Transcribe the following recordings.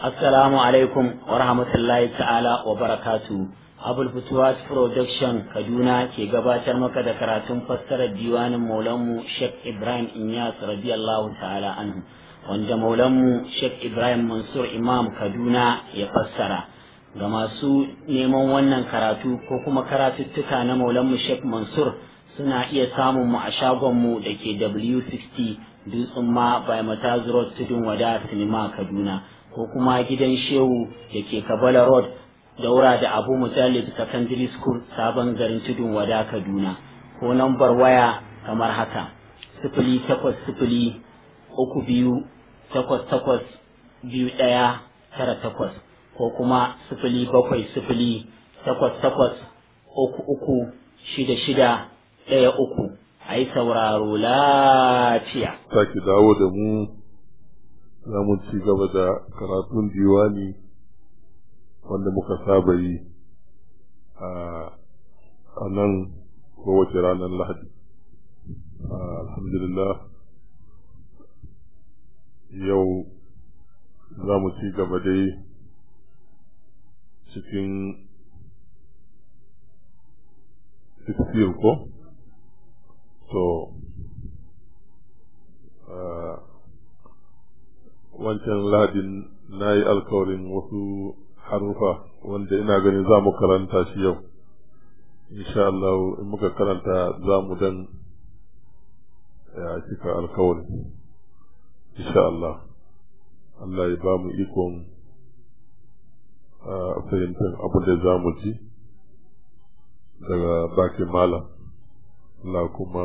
Assalamu alaikum wa rahmatullahi ta'ala wa barakatu. Abul Futuwas Production Kaduna ke gabatar maka da karatun fassarar diwanin Maulanmu Sheikh Ibrahim Inyas radiyallahu ta'ala anhu wanda Maulanmu Sheikh Ibrahim Mansur Imam Kaduna ya fassara. Ga masu neman wannan karatu ko kuma karatuttuka na Maulanmu Sheikh Mansur suna iya samun mu a shagonmu da ke W60 Dutsen ma by Mataz Road Tudun Wada Sinima Kaduna. ko kuma gidan shehu da ke kabala road daura da abu mujallid secondary school sabon garin tudun wada kaduna ko nambar waya kamar haka sifili takwas sifili uku biyu takwas takwas biyu ɗaya tara takwas ko kuma sifili bakwai sifili takwas takwas uku uku shida shida ɗaya uku a yi sauraro lafiya. Sake dawo da mu za mu ci gaba da karatun diwani wanda muka saba yi a nan kowace ranar lahadi alhamdulillah yau za mu ci gaba dai cikin sixteen ko to wancan ladin na yi alkawarin wasu harufa wanda ina ganin za mu karanta shi yau insha Allah in muka karanta za mu dan ya cika alkawarin insha Allah Allah ya ba mu ikon fahimtar abin da za mu ji daga bakin malam Allah kuma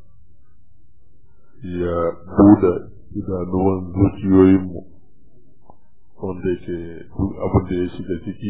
ya buɗe idanuwan zuciyoyinmu wanda yake duk abin da ya shiga ciki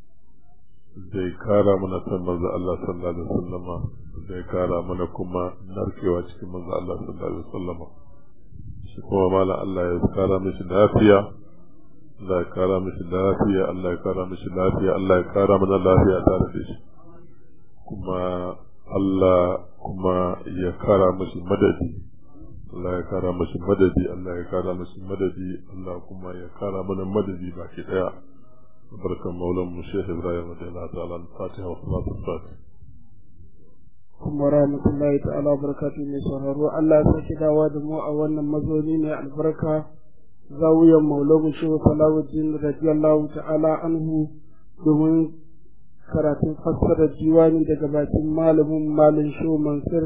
zai kara mana san manzo Allah sallallahu alaihi wasallama zai kara mana kuma narkewa cikin manzo Allah sallallahu alaihi wasallama shi kuma mala Allah ya kara mishi lafiya Allah ya kara mishi lafiya Allah ya kara mishi lafiya Allah ya kara mana lafiya tare da shi kuma Allah kuma ya kara mishi madadi Allah ya kara mashi madadi Allah ya kara mashi madadi Allah kuma ya kara mana madadi baki daya barkan maulan mu Sheikh Ibrahim radiyallahu ta'ala al-Fatiha wa salatu fatiha kuma rahmatullahi ta'ala barakatuhu mai sauraro Allah ya saki dawa da mu a wannan mazauni ne albarka zawiyan maulamu Shehu Salahuddin radiyallahu ta'ala anhu domin karatun fassarar diwani daga bakin malamin malin Shehu Mansur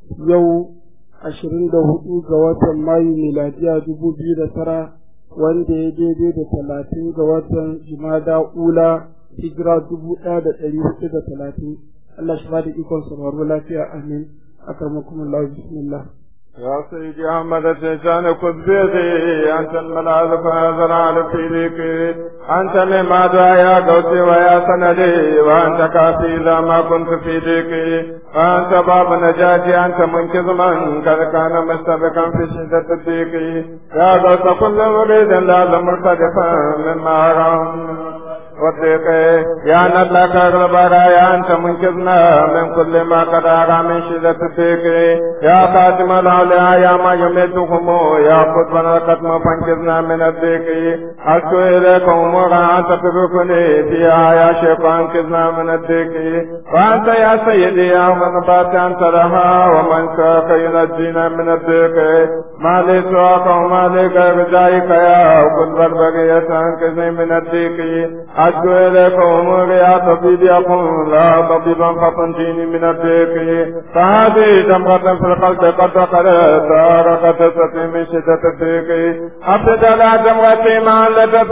yau ashirin da hudu ga watan mayu miladiya dubu biyu da tara wanda ya daidai da talatin ga watan jimada ula hijira dubu ɗaya da ɗari hudu da talatin Allah shi ba da ikon sauraro lafiya amin akarmakum Allah bismillah يا سيدي أحمد الشيطان خذ بيدي أنت الملاذ فنظر على فيك أنت لماذا يا قوتي ويا سندي وأنت كافي إذا ما كنت في ديكي وأنت باب نجاتي أنت منقذ من قد كان مستبقا في شدة الضيق يا قوت كل مريد لازم مرتدفا مما أرام والضيق يا نلك البرايا أنت منقذنا من كل ما قد أرى من شدة الضيق يا خاتم الأولياء يا ما يميتهم يا قطبنا الختم فانقذنا من الضيق أشكو إليك أمورا أنت تدركني فيها يا شيخ أنقذنا من الضيق وأنت يا سيدي يا من بات أنت لها ومن شاك ينجينا من الضيق ما لي سواك وما لي غير ذلك يا كل البرية أنقذني من الضيق أشكو إليك أموري يا طبيب يقول لا طبيبا فطنجيني من الضيق فهذه جمرة في القلب قد وقلت رقت ستي من شدة الضيق أبدل على جمرتي ما لدت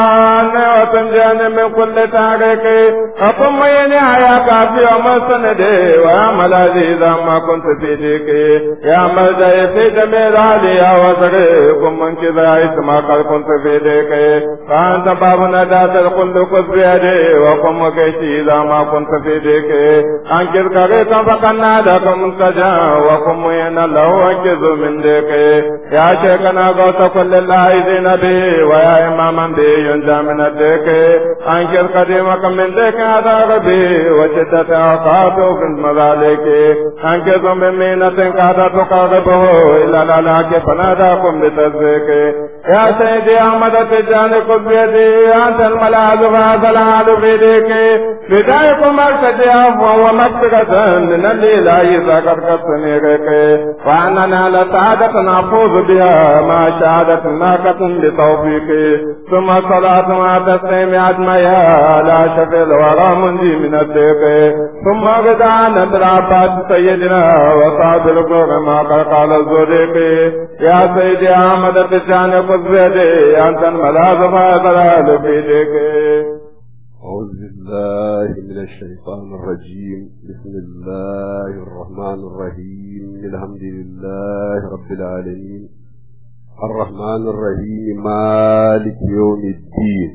بها وتنجاني من كل تاريخ أقم يني يا كافي وما سندي ويا ملاذي إذا ما كنت في ضيقي يا ملجأ في جميل علي يا وزري كن من كذا اسما قد كنت في ضيقي فأنت باب نجاة الخلد خذ بيدي وقم وكيشي إذا ما كنت في ضيقي أنكر كريتا فقنا لك منتجا وقم ين الله أنكز من ضيقي يا شيخنا غوث كل اللاهزين بي ويا إماما بي ينجى من الضيق أنكر قديمك من ضيق هذا ربي وشدة أوقاته في المذالك أنكز من مينة قد تقربه إلى الهلاك فناداكم بتصديق يا سيدي أحمد تجان قبيتي أنت الملاذ فهذا العاد في ديك بدايك مرتدي عفوا ومغفرة من الإله سكت كتنيرك وأننا لسعادة نفوز بها ما شهادة ناقة بتوفيق ثم صلاة مع تسليم أجمعها لا شفي الورى منجي من الديك ثم غدانا العباس سيدنا وصعب الكوك ما قال الزوديك يا سيدي أحمد تجان قبيتي أنت الملاذ فهذا العاد في ديك أعوذ بالله من الشيطان الرجيم بسم الله الرحمن الرحيم الحمد لله رب العالمين الرحمن الرحيم مالك يوم الدين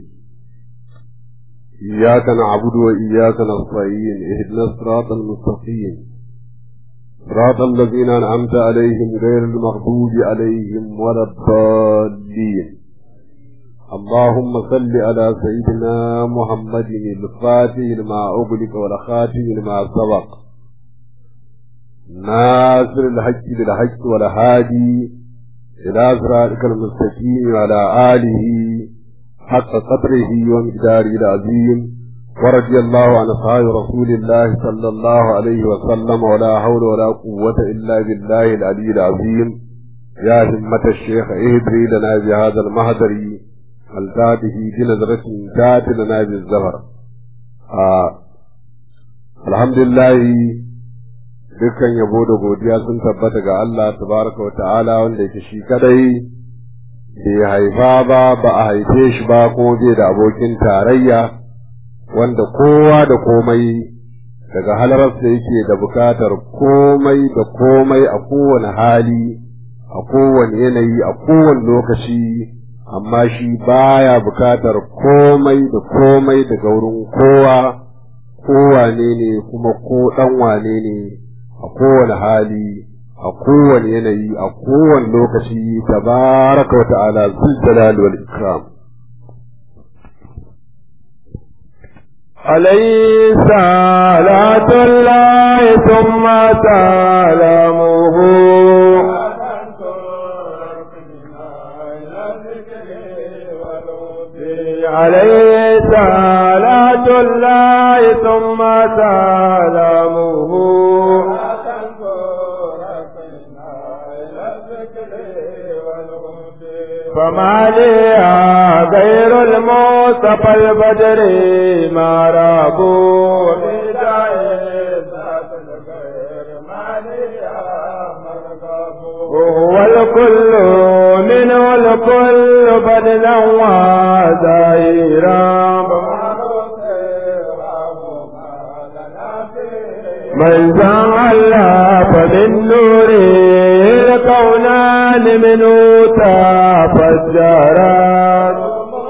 إياك نعبد وإياك نستعين اهدنا الصراط المستقيم صراط الذين أنعمت عليهم غير المغضوب عليهم ولا الضالين اللهم صل على سيدنا محمد الفاتح لما أغلق والخاتم لما سبق ناصر الحق بالحق والهادي إلى صراطك المستقيم وعلى آله حق قدره ومقداره العظيم ورضي الله عن أصحاب رسول الله صلى الله عليه وسلم ولا حول ولا قوة إلا بالله العلي العظيم يا همة الشيخ اهدري لنا بهذا المهدر الذاته بنظرة ذات لنا بالزهر آه. الحمد لله dukkan yabo da godiya sun tabbata ga Allah tabaraka wa ta'ala wanda yake shi kadai bai haifa ba ba a haife shi ba kuma bai da abokin tarayya wanda kowa da komai daga halararsa yake da bukatar komai da komai a kowane hali a kowane yanayi a kowane lokaci amma shi baya bukatar komai da komai daga wurin kowa kowane ne kuma ko dan wane ne a kowane hali a kowane yanayi a kowane lokaci tabaraka wa ta'ala zul jalal wal ikram عليه صلاة الله ثم سلامه عليه صلاة الله ثم سلامه فما لي غير المصطفى البدر ما رابوا وهو الكل منه الكل بدلا وزائرا من زعل فمن نوره الكونان منه تفجرا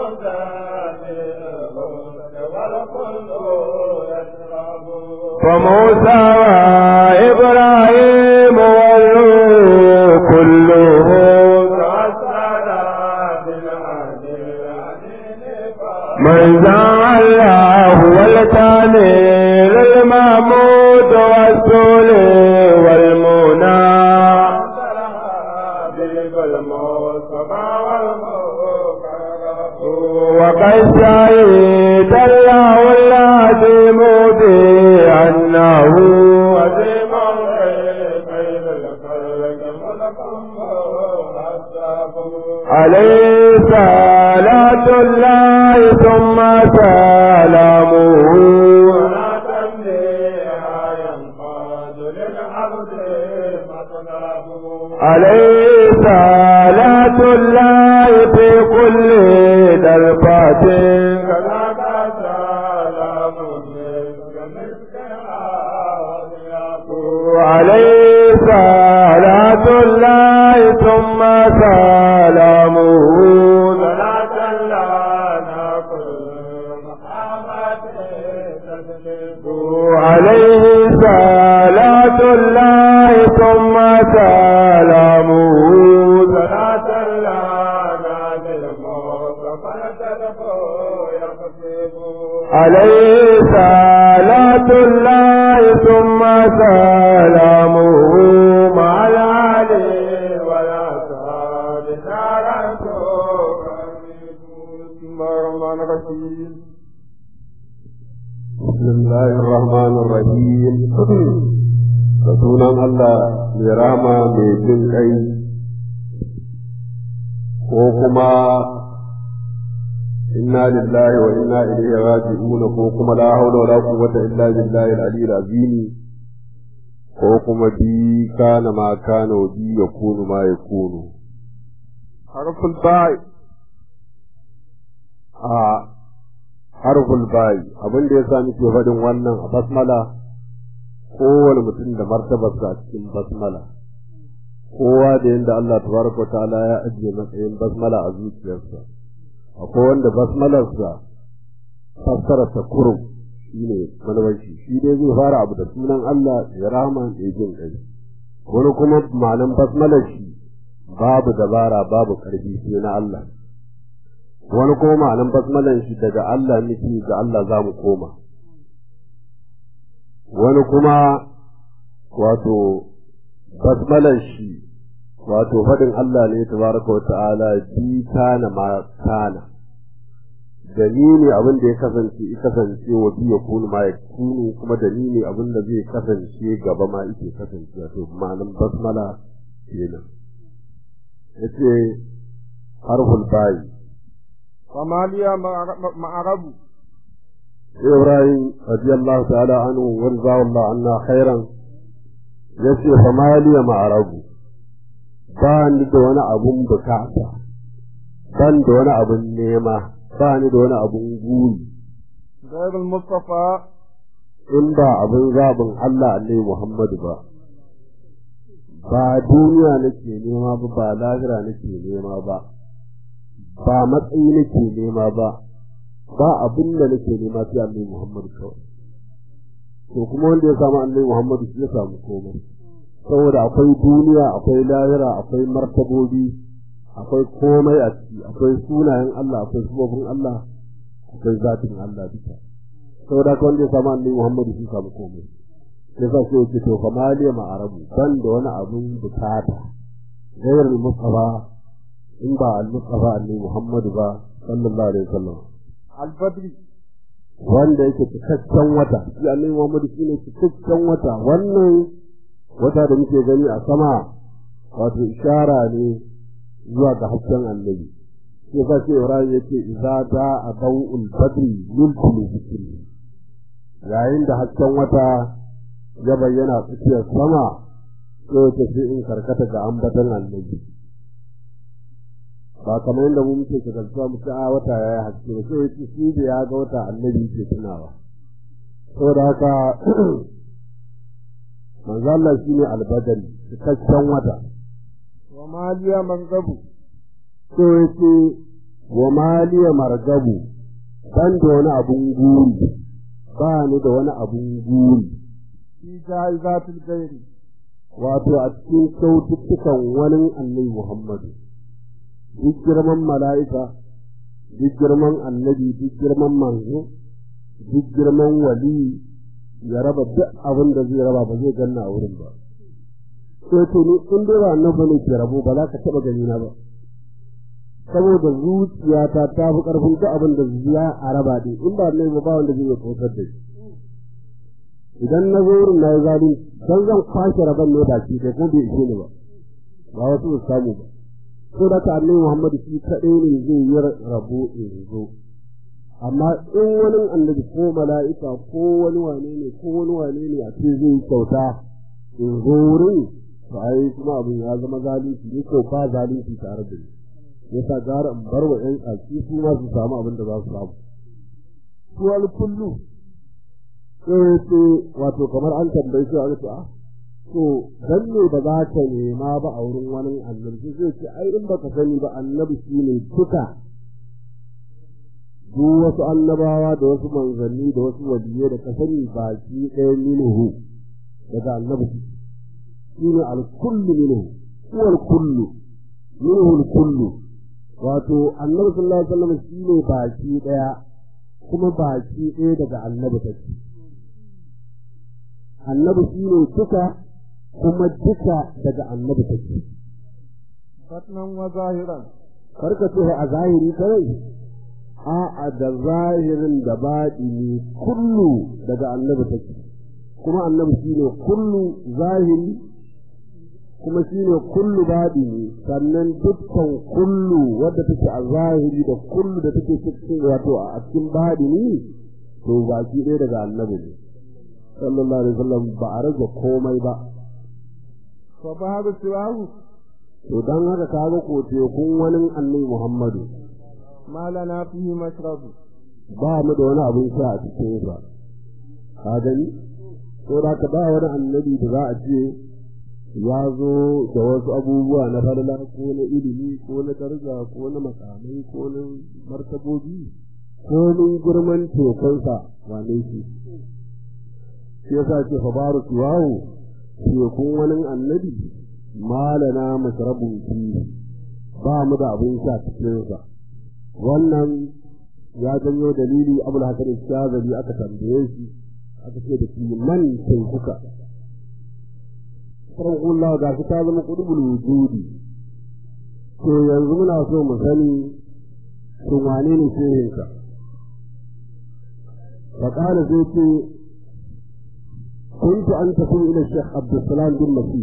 فموسى وإبراهيم والروح كله من زعل هو الكامل المحمود والسول والمنى وقد شهد الله العظيم بأنه عظيم عليه صلاة الله ثم سلامه عليه صلاة الله في كل دربات عليه صلاة الله ثم سلامه صلاة لنا عليه صلاة الله ثم سلامه صلاة عليه صلاة الله ثم سلامه مع العلي والأصحاب الرحمن الرحيم بسم الله الرحمن الرحيم da sunan Allah mai rama mai jin kai ko kuma inna lillahi wa inna ilaihi raji'un ko kuma la hawla wala quwwata illa billahi al-aliyyil azim ko kuma bi kana ma kana wa bi yakunu ma yakunu حرف الباء a harful bayi abin da yasa muke faɗin wannan a basmala kowane mutum da martabarsa a cikin basmala kowa da yadda Allah tabaraka ta'ala ya ajiye matsayin basmala a zuciyarsa akwai wanda basmalarsa fassara ta kurum shi ne manabarci shi dai zai fara abu da sunan Allah ya rahama ya jin kai wani kuma ma'anan basmalar shi babu dabara babu karfi sai na Allah wani kuma ma'anan basmalan shi daga Allah nufi ga Allah za mu koma wani kuma wato basmalan shi wato faɗin Allah ne tabaraka wa ta'ala bi kana ma kana da ni ne abin da ya kasance ya kasance wa bi ya kunu ma ya kunu kuma da ni ne abin da zai kasance gaba ma yake kasance wato ma'anan basmala kenan yace harful bayi وما لي معرب إبراهيم رضي الله تعالى عنه ورضاه الله عنا خيرا yace fa maliya ma'arabu ba ni da wani abun bukata ban da wani abun nema ba ni da wani abun guri غير المصطفى in ba abun zabin Allah annabi Muhammadu ba ba duniya nake nema ba ba lahira nake nema ba ba matsayi nake nema ba ba abin da nake nema sai annabi Muhammad kawai to kuma wanda ya samu annabi Muhammad shi ya samu komai saboda akwai duniya akwai lahira akwai martabobi akwai komai a ciki akwai sunayen Allah akwai subobin Allah akwai zatin Allah duka saboda haka wanda ya samu annabi Muhammad shi ya samu komai yasa sai yake to fa maliya ma arabu ban da wani abun bukata gairar mustafa in ba al-mustafa annabi Muhammad ba sallallahu alaihi wasallam البدر wanda yake cikakken wata shi annabi Muhammad shine cikakken wata wannan wata da muke gani a sama wato ishara ne zuwa ga hasken annabi sai fa sai Ibrahim yake idza da adawul badri yulkulu zikri yayin da hasken wata ya bayyana tsakiyar sama sai ta sai in karkata ga ambatan annabi ba kamar yadda mu muke ka kasuwa mu ci a wata ya yi haske ba sai yace shi da ya ga wata annabi ke tunawa saboda haka manzo Allah shine albadari cikakken wata وما لي منقب so yace wa maliya margabu ban da wani abun guri ba ni da wani abun guri في جائزات الغير wato a cikin kyaututtukan wani annabi Muhammadu duk girman mala'ika, duk girman annabi, duk girman manzo, duk girman wali ya raba duk abin da zai raba ba zai ganna a wurin ba. Sai to ni in dai ba annabi ne ke rabo ba za ka taɓa gani na ba. Saboda zuciyata ta fi ƙarfin duk abin da ya a raba ɗin in ba annabi ba ba wanda zai iya kautar da shi. Idan na zo wurin na yi zalunci, don zan kwashe rabon ne baki ɗaya ko bai ishe ni ba. Ba wasu su samu ba. ko da ta annabi Muhammad shi kaɗai ne zai yi rabo in zo amma in wani annabi ko mala'ika ko wani wane ne ko wani wane ne a ce zai yi kyauta in zo wurin to ai kuma abin ya zama zalunci ne ko ba zalunci tare da ni yasa gara in bar wa ƴan ƙarfi su ma su samu abin da za su samu suwal kullu sai ce wato kamar an tambaye shi a ce to dan ne ba za ka nema ba a wurin wani annabi zai ce ai in baka sani ba annabi shine duka duk wasu annabawa da wasu manzanni da wasu waliyai da ka sani baki ɗaya minhu daga annabi shine al-kullu minhu huwa al-kullu minhu al-kullu wato annabi sallallahu alaihi wasallam shine baki ɗaya kuma baki ɗaya daga annabi take annabi shine duka kuma duka daga annabi take batnan wa zahiran karka ce a zahiri kawai a'a da zahirin da baɗini kullu daga annabi take kuma annabi shine kullu zahiri kuma shine kullu baɗini sannan dukkan kullu wadda take a zahiri da kullu da take cikin wato a cikin baɗini to baki ɗaya daga annabi ne sallallahu alaihi wasallam ba a rage komai ba fa babu siwahu to dan haka kaga ko tekun wani annabi Muhammadu ma lana fihi mashrabu ba mu da wani abin sha a cikin sa ka gani to da ka ba wani annabi da za a ce ya zo da wasu abubuwa na falala ko na ilimi ko na daraja ko na makamai ko na martabobi ko min girman tekunsa wane shi shi yasa ce fa baru kiwawo tekun wani annabi malana mashrabun fi ba mu da abin sha cikin sa wannan ya janyo dalili abul hasan shazali aka tambaye shi aka ce da shi man sai kuka farkullah ga shi ta zama kudubul wujudi to yanzu muna so mu sani shin wane ne shehinka فقال زيتي كنت أنتقل إلى الشيخ عبد السلام بن مسيح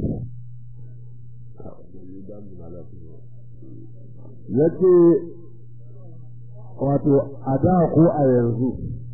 yace wato a da ko a yanzu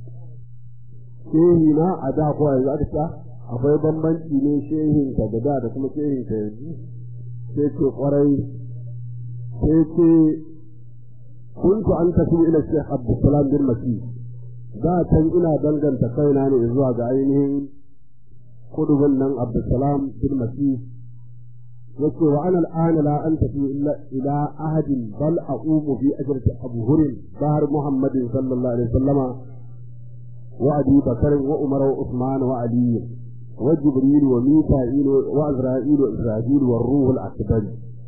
shehi na a da ko a yanzu aka ta akwai bambanci ne shehin ka da da da kuma shehin ka yanzu sai ce kwarai sai ce kuntu an tafi ila shekh abdulsalam bin masih da can ina danganta kaina ne zuwa ga ainihin kudubin nan abdulsalam bin masih yace wa ana al'ana la an tafi illa ila ahadin bal aqumu fi ajrati abu hurin bahar muhammadin sallallahu alaihi wasallama wa abi bakr wa umar wa usman wa ali wa jibril wa mika'il wa azra'il wa israfil wa ruh al-akbar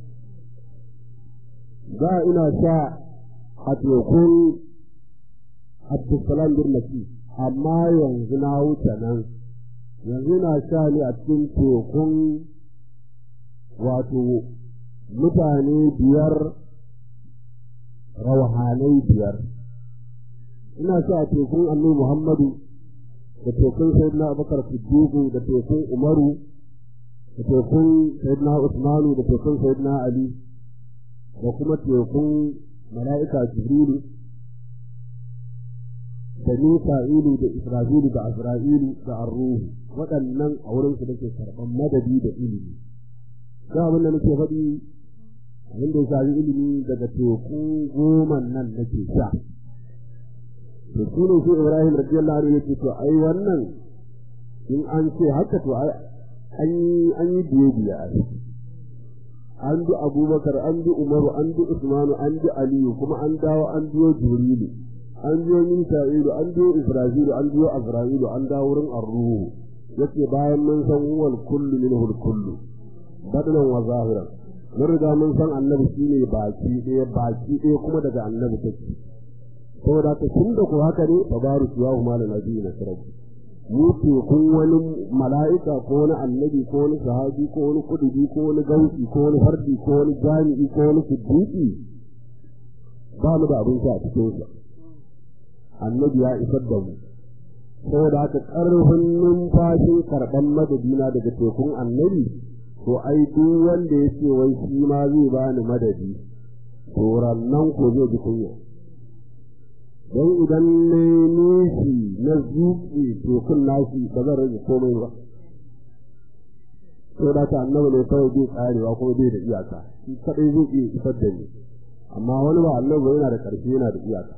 da ina sha a tekun abdulsalam bin masih amma yanzu na wuce nan yanzu na sha ne a cikin tekun wato mutane biyar rauhanai biyar ina sa a tekun annabi muhammadu da tekun sayyidina abubakar siddiqu da tekun umaru da tekun sayyidina usmanu da tekun sayyidina ali da kuma tekun mala'ika jibrilu da mika'ilu da isra'ilu da azra'ilu da arruhu waɗannan a wurinsu da ke karɓar madadi da ilimi da abin da nake faɗi abin da ya shafi ilimi daga teku goma nan nake sha to shi ne shi ibrahim radiyallahu anhu yake to ai wannan in an ce haka to ai an yi an yi biye biye a ciki an bi abubakar an bi umaru an bi usmanu an bi aliyu kuma an dawo an biyo jibrilu an biyo mika'ilu an biyo isra'ilu an biyo azra'ilu an dawo wurin arruhu yace bayan mun san huwal kullu minhu kullu badanan wa zahiran mun riga mun san annabi shine baki ɗaya baki ɗaya kuma daga annabi take saboda ka tun da ko haka ne tabaru ya huma da nabi na sarabi mu ce kun wani mala'ika ko wani annabi ko wani sahabi ko wani kudubi ko wani gausi ko wani fardi ko wani jami'i ko wani siddiqi ba mu da abin sha a cikin sa annabi ya isar da mu saboda haka ƙarfin numfashin karɓan madadina daga tekun annabi to ai duk wanda ya ce wai shi ma zai bani madadi to nan ko zai ji kunya don idan ne nishi na zuƙi tekun nashi ba zan rage komai ba to da ta annabi ne kawai zai karewa kuma bai da iyaka shi kadai zai iya isar da ni amma wani ba annabi yana da ƙarfi yana da iyaka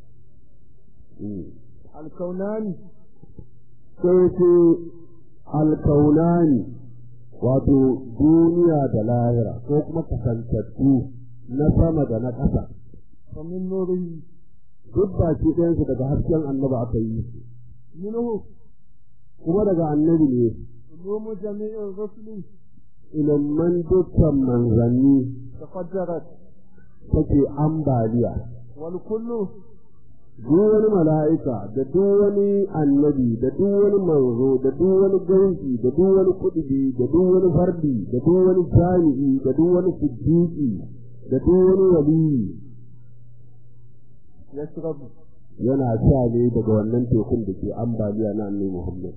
alkaunani sai ce alkaunani wato duniya da lahira ko kuma kasantattu na sama da na ƙasa. famin nurihi Duk ba shi ɗayansu daga hasken annaba aka yi su. minhu Kuma daga annabi ne, ulumu jami'in rusuli ilimman dukkan manzanni tafajjarat take ambaliya. wal kullu Duk wani mala'ika da duk wani annabi da duk wani manzo da duk wani gauki da duk wani kudubi da duk wani fardi da duk wani jami'i da duk wani siddiqi da duk wani waliyi yashrabu yana sha ne daga wannan tekun da ke ambaliya na annabi Muhammad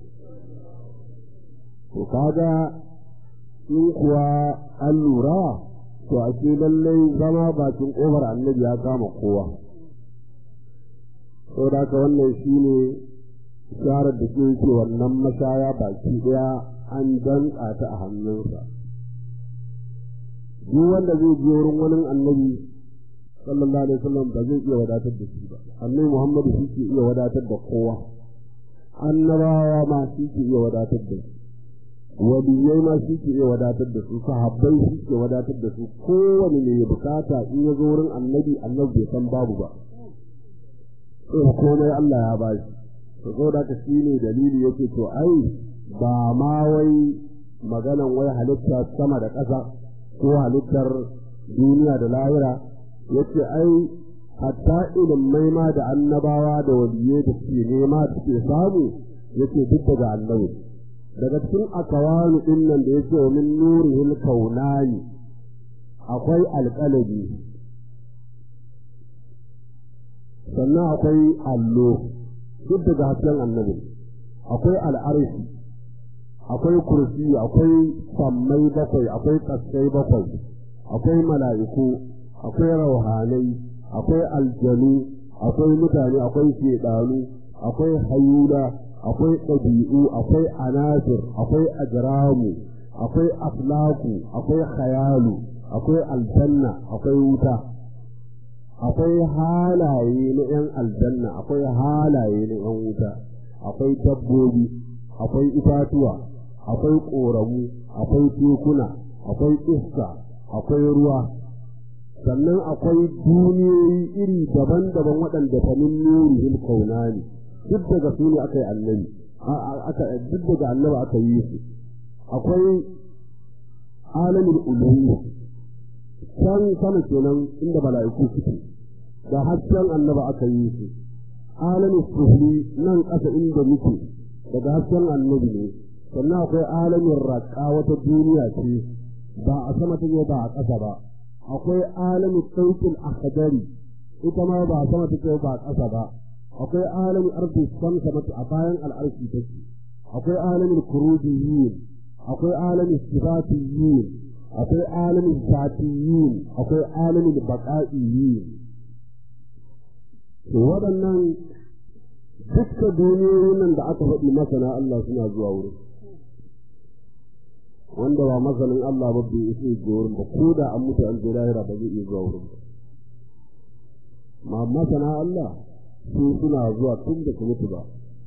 to kaga in kuwa an lura to a ce lallai zama bakin ƙofar annabi ya kama kowa saboda haka wannan shine sharar da ke yake wannan mashaya baki ɗaya an danƙa ta a hannunsa duk wanda zai je wurin wani annabi sallallahu alaihi wasallam ba zai iya wadatar da shi ba annabi muhammadu shi ke iya wadatar da kowa annabawa ma shi ke iya wadatar da su waliyai ma shi ke iya wadatar da su sahabbai shi ke wadatar da su kowane mai bukata in ya zo wurin annabi annabi bai san babu ba sai komai Allah ya ba shi to so da shi ne dalili yake to ai ba ma wai maganan wai halitta sama da ƙasa ko halittar duniya da lahira yace ai hatta ilimai ma da annabawa da waliyai da suke nema suke samu yace duk daga annabi daga cikin akawanu din nan da yake wa min nurihil kaunani akwai alƙalabi sannan akwai allo duk daga hasken annabi akwai al'arshi akwai kursi akwai sammai bakwai akwai kaskai bakwai akwai mala'iku akwai rauhanai akwai aljanu akwai mutane akwai shedanu akwai hayula akwai ɗabi'u akwai anasir akwai ajramu akwai aflaku akwai khayalu akwai aljanna akwai wuta akwai halaye na 'yan aljanna akwai halaye na 'yan wuta akwai dabbobi akwai itatuwa akwai ƙoramu akwai tekuna akwai iska akwai ruwa sannan akwai duniyoyi iri daban-daban waɗanda ta min nurihil kaunani duk daga su ne aka yi annabi aka duk daga annabi aka yi su akwai alamin uluhiyya can sama kenan inda mala'iku suke da hasken annaba aka yi su alamin sufli nan ƙasa inda muke daga hasken annabi ne sannan akwai alamin raƙa wata duniya ce ba a sama take ba a ƙasa ba akwai alamin sauƙin akhdari ita ma ba a sama take ba a ƙasa ba akwai alamin arzi samsa mata a bayan al'arshi take akwai alamin kurujiyin akwai alamin sifatiyin akwai alamin zatiyin akwai alamin baƙa'iyin to waɗannan dukkan duniyoyin nan da aka faɗi masana Allah suna zuwa wurin wanda ba masanin Allah ba bai isa zuwa wurin ba ko da an mutu an je lahira ba zai iya zuwa wurin ba ma masana Allah su suna zuwa tun da su mutu ba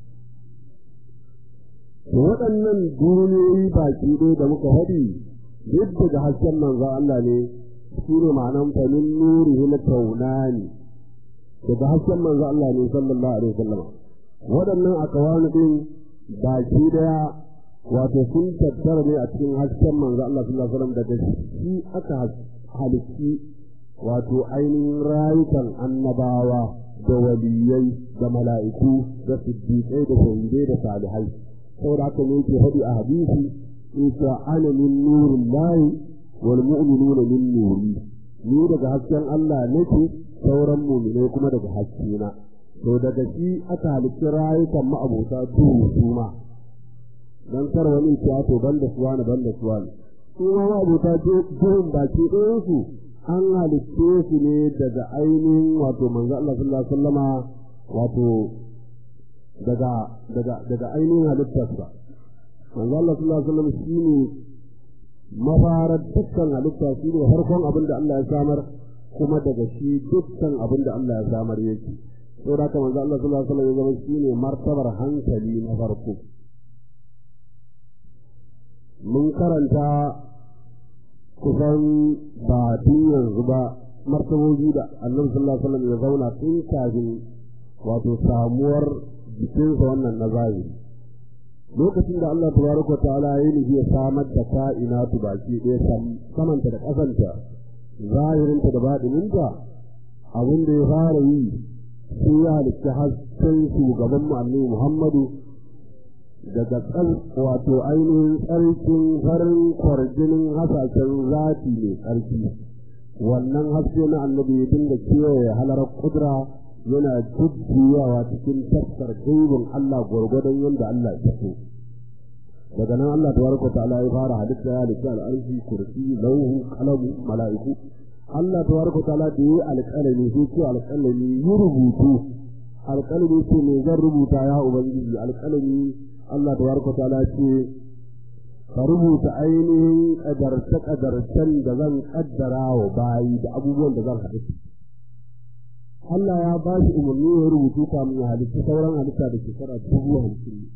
waɗannan duniyoyi baki ɗaya da muka faɗi duk daga hasken manzo Allah ne su ne ma'anan famin nurihi na taunani daga hasken manzo Allah ne sallallahu alaihi wasallam waɗannan akawani din baki daya wato sun tattara ne a cikin hasken manzo Allah sallallahu alaihi wasallam daga shi aka halitti wato ainihin rayukan annabawa da waliyai da mala'iku da siddiƙai da shahidai da salihai saboda haka ne yake faɗi a hadisi isa ana min nurin lahi wal mu'minuna min nuri ni daga hasken Allah nake sauran mu'minai kuma daga haskena to daga shi aka halitta rayukan ma'abota duhu su ma dan kar wani ya to banda suwa ne banda suwa ne su ma ma'abota duhun baki ɗayan su an halitte su ne daga ainihin wato manzo Allah sallallahu alaihi wasallama wato daga daga daga ainihin halittarsa manzo Allah sallallahu alaihi wasallam shine mafarar dukkan halitta shine farkon abin da Allah ya samar kuma daga shi dukkan abin da Allah ya samar yake to da manzo Allah sallallahu alaihi wasallam ya zama shine martabar hankali na farko mun karanta kusan ba tun yanzu ba martabobi da annabi sallallahu alaihi wasallam ya zauna tun kafin wato samuwar jikinsa wannan na zahiri lokacin da Allah tabaraka ta'ala ya nufi ya samar da ka'inatu baki ɗaya samanta da ƙasanta zahirinta da baɗininta abin da ya fara yi sai ya halitta hasken shugaban mu annabi Muhammadu daga tsal wato ainihin tsarkin farin kwarjinin hasashen zafi mai tsarki wannan haske na annabi ya dinga kewaye halarar kudura yana jujjuyawa cikin taskar gaibin Allah gwargwadon yadda Allah ya so daga nan Allah tabaraka ta'ala ya fara halitta ya halitta al'arshi kursi lauhu kalamu mala'iku Allah tabaraka ta'ala da yi alƙalami sai ce alƙalami yi rubutu alƙalami ce me zan rubuta ya ubangiji alƙalami Allah tabaraka ta'ala ce ka rubuta ainihin ƙadarce-ƙadarcen da zan ƙaddara wa bayi da abubuwan da zan halitta Allah ya ba shi umarni ya rubutu kamun ya halitta sauran halitta da shekara dubu hamsin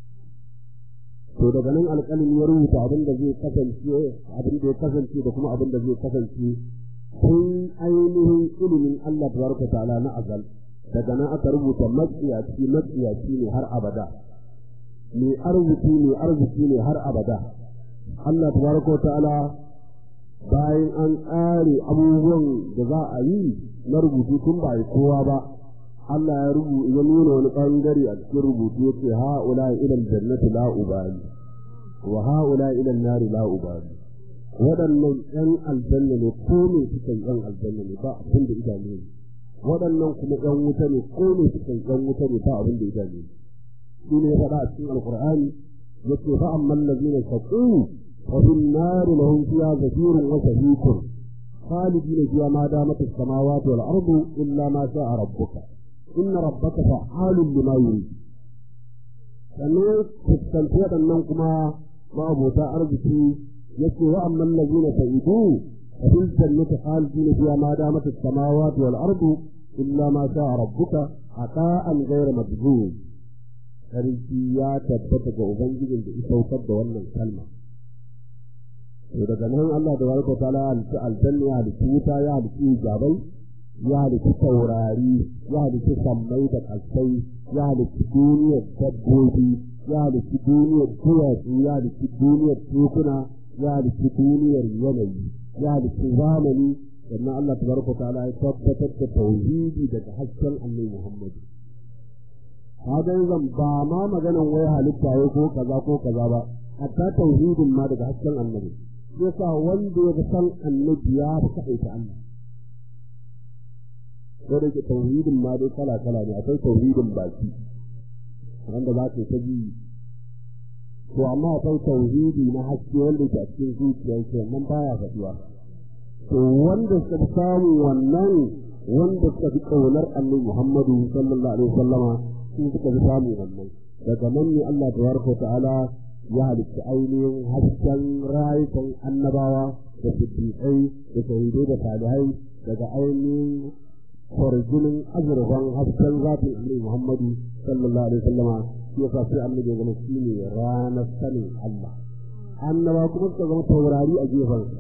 to daga nan alƙalin ya rubuta abin da zai kasance abin da ya kasance da kuma abin da zai kasance tun ainihin ilimin Allah tabaraka ta'ala na azal daga nan aka rubuta matsiyaci matsiyaci ne har abada mai arziki ne arziki ne har abada Allah tabaraka ta'ala bayan an ƙare abubuwan da za a yi na rubutu tun ba yi kowa ba Allah ya rubu ya nuna wani ɓangare a cikin rubutu ya ce ha'ula ilal jannati la ubali wa ha'ula ilal nari la ubali waɗannan ƴan aljanna ne ko ne suka yi ƴan aljanna ne ba abin da idanu ne waɗannan kuma ƴan wuta ne ko ne suka yi ƴan wuta ne ba abin da idanu ne shi ne ya faɗa a cikin alƙur'ani ya ce fa amman lazina shaqu wa bin nari lahum fiha zafirun wa shahiqun خالدين فيها ما دامت السماوات والأرض إلا ما شاء ربك إن ربك فعال لما يريد sannan fuskanci waɗannan kuma ma'abota arziki yake wa amman lazina sa'idu fa fil jannati khalidina fiha ma damat as-samawati wal ardu illa ma sha'a rabbuka ata'an ghayra majzuz sarki ya tabbata ga ubangijin da ya saukar da wannan kalma to daga nan Allah da barka ta'ala halitta aljanna ya halitta wuta ya halitta jabai ya halitta taurari ya halitta sammai da kasai ya halitta duniyar dabbobi ya halitta duniyar duwatsu ya halitta duniyar tekuna ya halitta duniyar yanayi ya halitta zamani sannan Allah tabaraka ta'ala ya tabbatar da tauhidi daga hasken Annabi Muhammad kaga zan ba ma maganan wai halitta ya ko kaza ko kaza ba hatta tauhidin ma daga hasken Annabi yasa wanda ya san Annabi ya fi kaɗaita Allah ko da ke tauhidin ma dai kala kala ne akwai tauhidin baki wanda za ka ta ji to amma akwai tauhidi na haske wanda ke a cikin zuciyar ke nan baya faɗuwa to wanda suka fi samu wannan wanda suka fi ƙaunar annabi Muhammadu sallallahu alaihi wasallama su suka fi samu wannan daga nan ne Allah tabaraka ta'ala ya halitta ainihin hasken rayukan annabawa da siddiƙai da shahidai da salihai daga ainihin kwarjinin azurfan hasken zafin annabi Muhammadu sallallahu alaihi wasallama shi yasa sai annabi ya zama shi ne ranar sanin Allah annaba kuma suka zama taurari a gefensa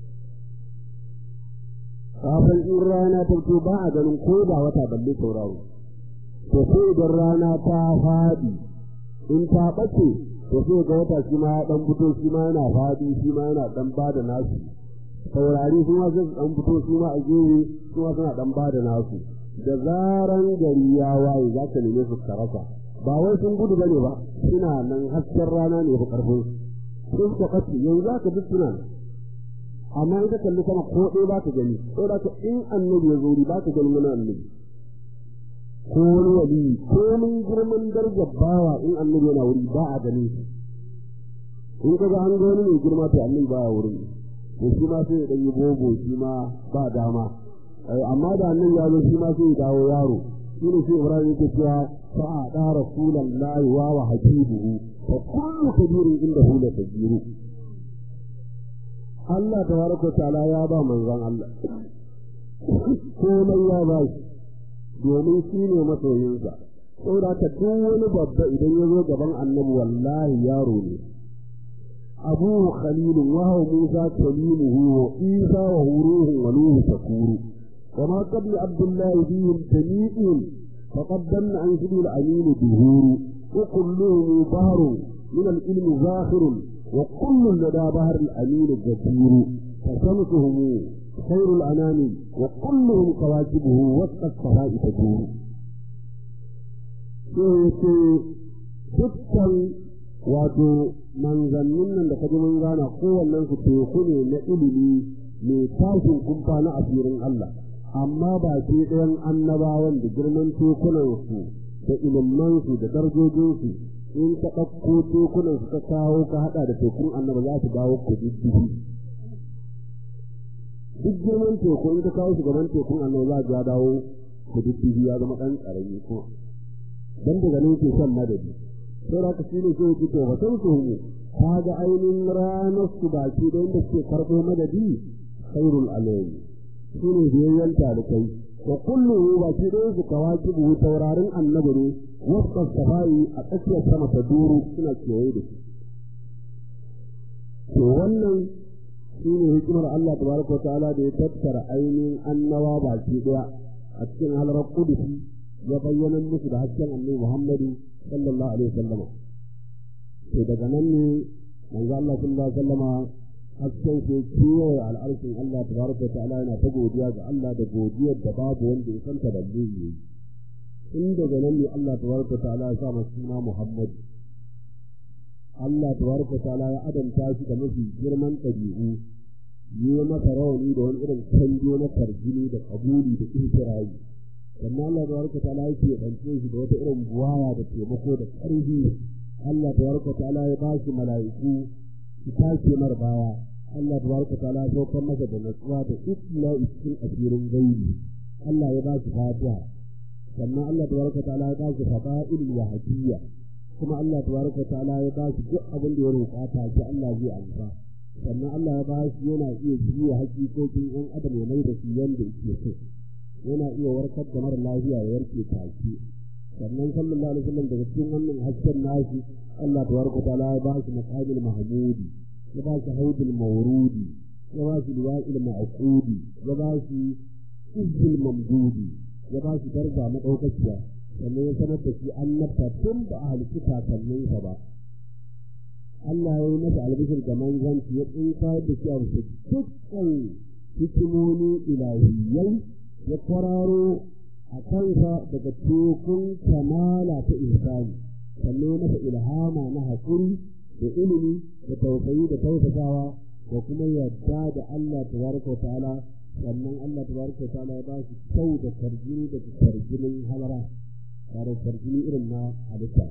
kafin in rana ta fito ba a ganin ko da wata balle tauraro to sai idan rana ta faɗi in ta ɓace to sai ga wata shi ma dan fito shi ma yana faɗi shi ma yana dan bada nasu taurari su ma sai su dan fito su ma a gefe su ma suna dan bada nasu da zaran gari ya waye za ka neme su ka rasa ba wai sun gudu bane ba suna nan hasken rana ne fa karfin sun ka kace yanzu za ka duk suna nan amma in ka kalli sama ko ɗaya ba ka gani ko da ka in annabi ya zo ba ka gani mana annabi ko wani wali ko mun girman darajar bawa in annabi yana wuri ba a gani shi in ka ga an ga wani mai girma to annabi ba ya wurin to shi ma sai ya dan yi bobo shi ma ba dama amma da annabi ya zo shi ma sai ya dawo yaro shi ne sai Ibrahim yake cewa fa a da rasulullahi wa wa habibuhu fa kullu kabirin inda hu la kabiru Allah tabaraka ta'ala ya ba manzon Allah komai ya ba shi domin shi ne masoyinsa saboda ka duk wani babba idan ya zo gaban annabi wallahi yaro ne abu khalilu wa huwa musa kalimuhu wa isa wa ruhu wa nuhu takuru wa ma qabla abdullah bihim tami'in faqad danna an sudul amin duhuru wa kulluhum bahrun min al-ilm zakhirun wa kullu lada bahr al-amin jadir fasamtuhum خير الأنام وكلهم كواكبه وسط الصفاء تدور sai dukkan wato manzannin nan da kaji mun gana kowannen su teku ne na ilimi mai tashin kumfa na asirin Allah amma ba ke ɗayan annabawan da girman tekunansu da ilimansu da darajojinsu in ka ɗauko tekunansu ka kawo ka haɗa da tekun annaba za su dawo ku diddihi duk girman teku in ka kawo gaban tekun annaba za ya dawo ku diddihi ya zama ɗan ƙarami kuma dan daga nan ke son madadi sai da ka shi ne sai to ba san su mu ka ga ainihin ranar su baki da inda suke karɓo madadi khairul alayhi shi ne biyayyen talikai wa kullu baki da su kawaki buhu taurarin annabi ne wasu safai a tsakiyar sama ta duru suna kewaye da shi to wannan shi ne hikimar Allah tabaraka wa ta'ala da ya tattara ainihin annawa baki daya a cikin halar kudusi ya bayyana musu da hasken annabi Muhammadu sallallahu alaihi wasallama to daga nan ne manzo Allah sallallahu alaihi wasallama hasken ke kewaye al'arshin Allah tabaraka wa ta'ala yana ta godiya ga Allah da godiyar da babu wanda ya santa da zai in daga nan ne Allah tabaraka wa ta'ala ya sa masa suna Muhammad Allah tabaraka wa ta'ala ya adanta shi da mafi girman ɗabi'u yi masa rawani da wani irin canjo na tarjini da kabuli da ihtirayi sannan Allah tabaraka wa ta'ala yake ɗance shi da wata irin buwaya da taimako da ƙarfi Allah tabaraka wa ta'ala ya ba shi mala'iku su tashi mar baya Allah tabaraka wa ta'ala ya saukar masa da natsuwa da isla cikin asirin gaibi Allah ya ba shi fatiha sannan Allah tabaraka wa ta'ala ya ba shi fada'il wahidiyya kuma Allah tabaraka wa ta'ala ya ba shi duk abin da ya roƙa ta ki Allah zai amsa sannan Allah ya ba shi yana iya jiya hakikokin ɗan adam ya mai da su yanda yake so yana iya warkar da mara lafiya ya warke take sannan sallallahu alaihi wasallam daga cikin wannan hasken nashi Allah tabaraka ta'ala ya ba shi maqamil mahmudi ya ba shi haudul mawrudi ya ba shi liwa'il ma'qudi ya ba shi izzul mamdudi ya ba shi darja madaukakiya sannan ya sanar da shi annabta tun da a halittu kakanninsa ba Allah ya yi masa albishir da manzanci ya tsinka da shi a bisa dukkan hikimomi ilahiyai ya kwararo a kansa daga tekun kamala ta ihsani sannan masa ilhama na haƙuri da ilimi da tausayi da tausasawa da kuma yadda da Allah tabaraka ta'ala sannan Allah tabaraka ta'ala ya ba shi kyau da tarjini da tarjinin halara ba da tarjini irin na halitta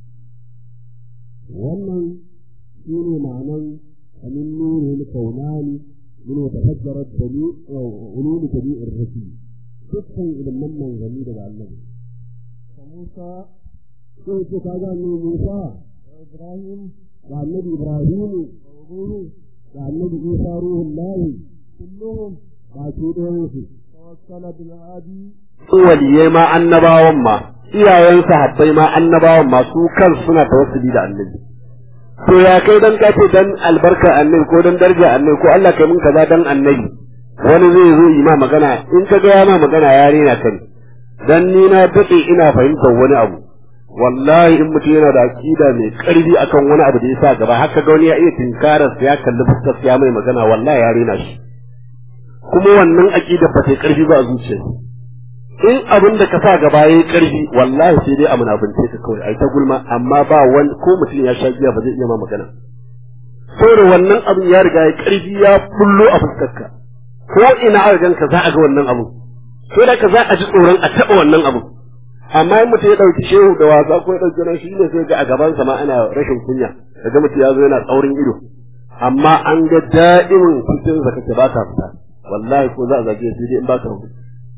wannan shi ne ma'anan amin nuri kaunani min wata fajjarar da ni ulumi tabi'ir rasul dukkan ilimin manzanni daga annabi. Musa Sai ce ka ga ne Musa da Ibrahim da annabi Ibrahimu da Ruhu da annabi Isa ruhun lahi kulluhum ba su ɗayan su. tawassala bil hadi Waliyai ma annabawan ma, iyayen sahabbai ma annabawan ma su kan suna tawassuli da annabi. To ya kai dan ka ce dan albarka annabi ko dan daraja annabi ko Allah kai mun kaza dan annabi. Wani zai zo yi ma magana in ka ga ma magana ya rena kai. Dan ni na daɗe ina fahimtar wani abu. wallahi in mutum yana da aqida mai karfi akan wani abu da ya sa gaba haka ga wani ya iya tinkarar sa ya kalli fuskar ya mai magana wallahi ya rena shi kuma wannan aqida ba ta karfi ba a zuciya in abin da ka sa gaba yayi karfi wallahi sai dai a munafinte ka kawai ai ta gulma amma ba wani ko mutum ya sha giya ba zai iya ma magana saboda wannan abin ya riga ya karfi ya bullo a fuskarka ko ina aka ganka za a ga wannan abu sai da ka za a ji tsoron a taɓa wannan abu amma in mutum ya ɗauki shehu da wasa ko ya ɗauki nan shi ne sai ga a gabansa ma ana rashin kunya daga mutum ya zo yana tsaurin ido amma an ga da'imin cikin sa kake ba ka fita wallahi ko za a zage sai dai in ba ka rubuta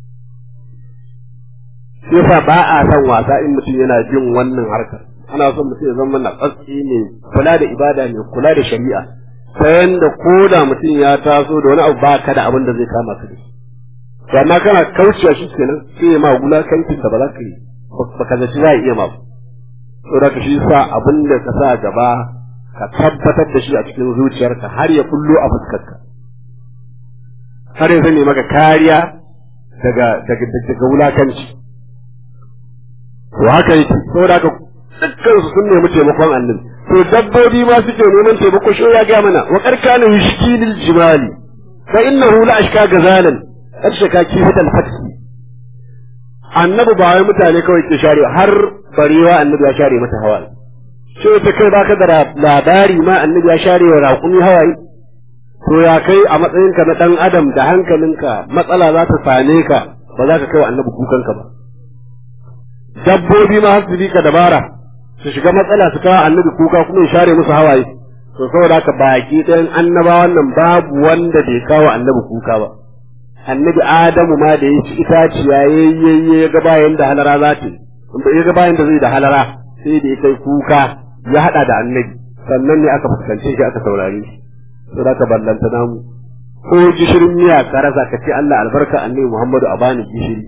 shi yasa ba a son wasa in mutum yana jin wannan harkar ana son mutum ya zama na tsatsi ne kula da ibada ne kula da shari'a ta yanda ko da mutum ya taso da wani abu ba ka da abin da zai kama ka da shi to amma kana kaucewa shi kenan sai ya ma wulakancin da ba za ka yi ba ka zaci za a iya ma to da shi sa abin da ka sa gaba ka tabbatar da shi a cikin zuciyarka har ya kullo a fuskarka har ya zame maka kariya daga daga daga wulakanci to haka yake saboda haka dukkan su sun nemi taimakon annabi to dabbobi ma suke neman taimako shi ya ga mana wa karkana yushkilil jimali fa innahu la ashka gazalan karshe ka kifi da fatki annabi ba wai mutane kawai ke share har barewa annabi ya share mata hawaye sai ta kai baka da labari ma annabi ya share wa raƙumi hawaye to ya kai a matsayinka na ɗan adam da hankalinka matsala za ta same ka ba za ka kai wa annabi kukanka ba dabbobi ma har su bi ka dabara su shiga matsala su kawo annabi kuka kuma ya share musu hawaye to saboda haka baki ɗayan annabawan nan babu wanda bai kawo annabi kuka ba annabi adamu ma da ya ci itaciya yayye ya ga bayan da halara za ta yi ya ga bayan da zai da halara sai da ya kai kuka ya haɗa da annabi sannan ne aka fuskance shi aka saurare shi sai ka ballanta namu ko gishirin miya ka rasa ka ce Allah albarka annabi Muhammadu a bani gishiri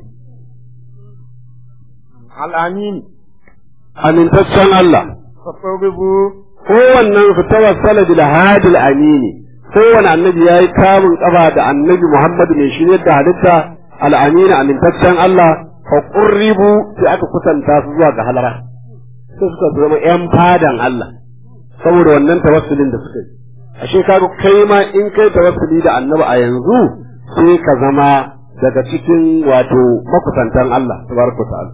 al'amin amintaccen Allah fasabibu kowannen su tawassala bil hadil amini kowane annabi yayi kamun kafa da annabi Muhammadu mai shiryar da halitta al amini amintaccen Allah fa qurribu sai aka kusanta su zuwa ga halara sai suka zama yan fadan Allah saboda wannan tawassulin da suka yi ashe kaga kai ma in kai tawassuli da annabi a yanzu sai ka zama daga cikin wato makusantan Allah tabaraka ta'ala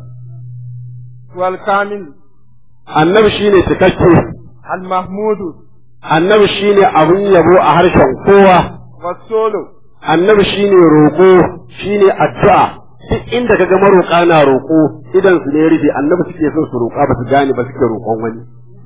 wal kamil annabi shine cikakke al mahmudu annabi shine abun yabo a harshen kowa wasolo annabi shine roƙo shine addu'a duk inda kaga maroƙa na roƙo idan su ne rufe annabi suke son su roƙa ba su gane ba suke roƙon wani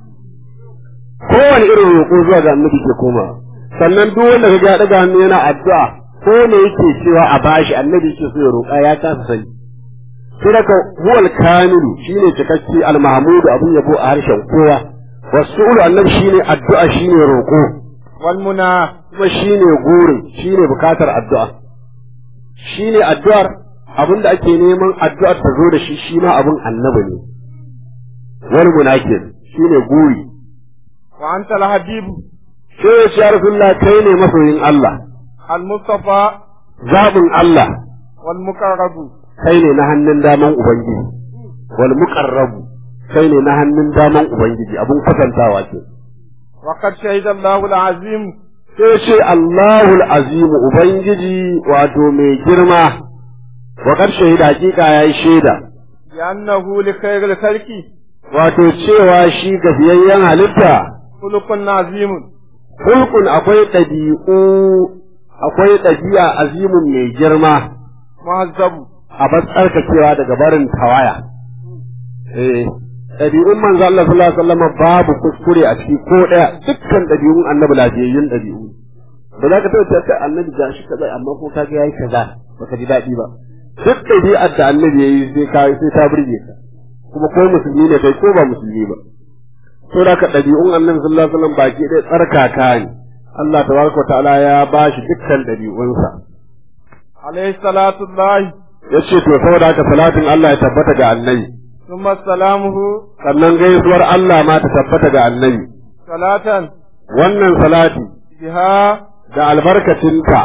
kowane irin roƙo zuwa ga annabi ke koma sannan duk wanda kaga ya daga hannu yana addu'a ko ne yake cewa a bashi annabi yake so ya roƙa ya kasa sani sai daga huwal kamilu shine cikakke al mahmudu abun yabo a harshen kowa wasu'ulu annabi shine addu'a shine roƙo wal muna kuma shine gurin shine bukatar addu'a shine addu'ar abin da ake neman addu'ar ta zo da shi shi ma abin annabi ne wal munakir shine guri wa anta al habibu sai ya ce ya rasulullah kai ne masoyin Allah al mustafa zabin Allah wal muqarrabu kai ne na hannun daman ubangiji wal muqarrabu kai ne na hannun daman ubangiji abin kwatantawa ce wa qad shahida Allahu al azim sai ce Allahul azim ubangiji wato mai girma wa kar shahida hakika yayi shaida bi annahu li khayril khalqi wato cewa shi gafiyayyen halitta khuluqun azimun hulkun akwai ɗabi'u akwai ɗabi'a azimun mai girma muhazzabu a tsarkakewa daga barin tawaya eh ɗabi'un manzo Allah sallallahu alaihi wasallam babu kuskure a ciki ko ɗaya dukkan ɗabi'un annabi lafiyayyun ɗabi'u ba za ka taɓa ta annabi ga shi kaza amma ko kaga yayi kaza baka ji daɗi ba duk ɗabi'ar da annabi yayi sai ka sai ta burge ka kuma ko musulmi ne kai ko ba musulmi ba to da ka ɗabi'un annabi sallallahu alaihi wasallam baki ɗaya tsarkaka ne Allah tabaraka ta'ala ya ba shi dukkan ɗabi'unsa alayhi salatu llahi ya ce to saboda haka salatin Allah ya tabbata ga annabi thumma salamuhu sannan gaisuwar Allah ma ta tabbata ga annabi salatan wannan salati biha da albarkacinta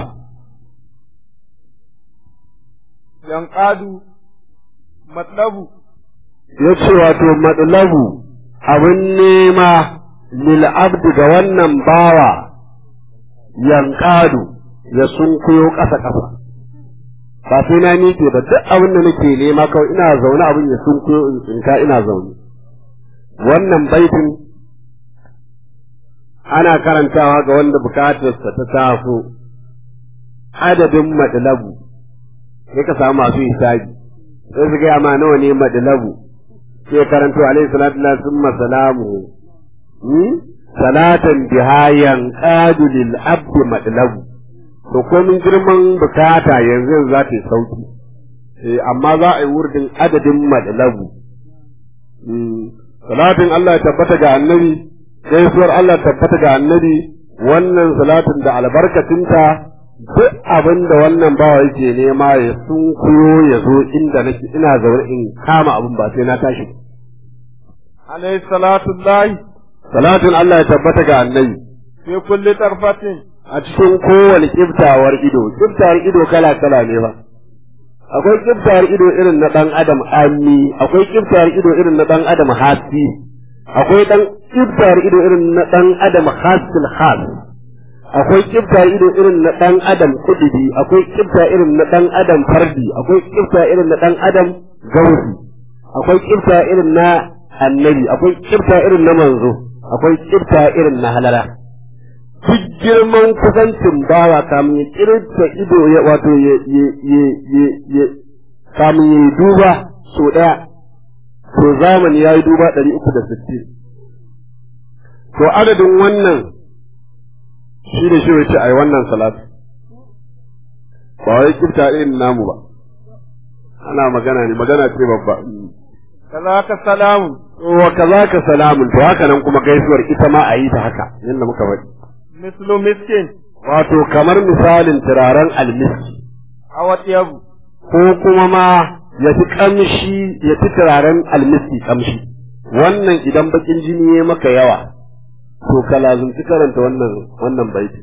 yanqadu matlabu ya ce wato matsalabu abin nema lil abdi ga wannan bawa yankadu ya sunkuyo ƙasa ƙasa ba sai na miƙe ba duk abin da nake nema kawai ina zaune abin ya sunkuyo in tsinka ina zaune wannan baitin ana karantawa ga wanda bukatarsa ta taso adadin matsalabu sai ka samu masu hisabi sai su gaya ma nawa ne matsalabu sai karanto alaihi salatu la summa salamu salatan biha yanqadu lil abdi matlabu to komin girman bukata yanzu za ta yi sauki eh amma za a yi wurdin adadin matlabu salatin Allah ya tabbata ga annabi gaisuwar Allah tabbata ga annabi wannan salatin da albarkacinta duk abin da wannan bawa yake nema ya sun kuyo ya zo inda nake ina zaune in kama abin ba sai na tashi alayhi salatu llahi salatin Allah ya tabbata ga annabi fi kulli tarfatin a cikin kowane kiftawar ido kiftawar ido kala kala ne ba akwai kiftawar ido irin na dan adam ami akwai kiftawar ido irin na dan adam hasi akwai dan kiftawar ido irin na dan adam hasil khas akwai kifta ido irin na ɗan adam kudidi akwai kifta irin na ɗan adam fardi akwai kifta irin na ɗan adam gausi akwai kifta irin na annabi akwai kifta irin na manzo akwai kifta irin na halala duk girman kusancin bawa kamun ya kirta ido ya wato ya ya ya ya ya kamun ya duba so ɗaya to zamani ya yi duba ɗari uku da sittin to adadin wannan shi da shi wace a yi wannan salatu ba wai kifta irin namu ba ana magana ne magana ce babba kazaka salamu wa kazaka salamun to haka nan kuma gaisuwar ita ma a yi ta haka yadda muka faɗi mislu miskin wato kamar misalin turaren almiski awat yabu ko kuma ma ya fi kamshi ya fi turaren almiski kamshi wannan idan bakin jini ya maka yawa to ka lazumci karanta wannan wannan baiti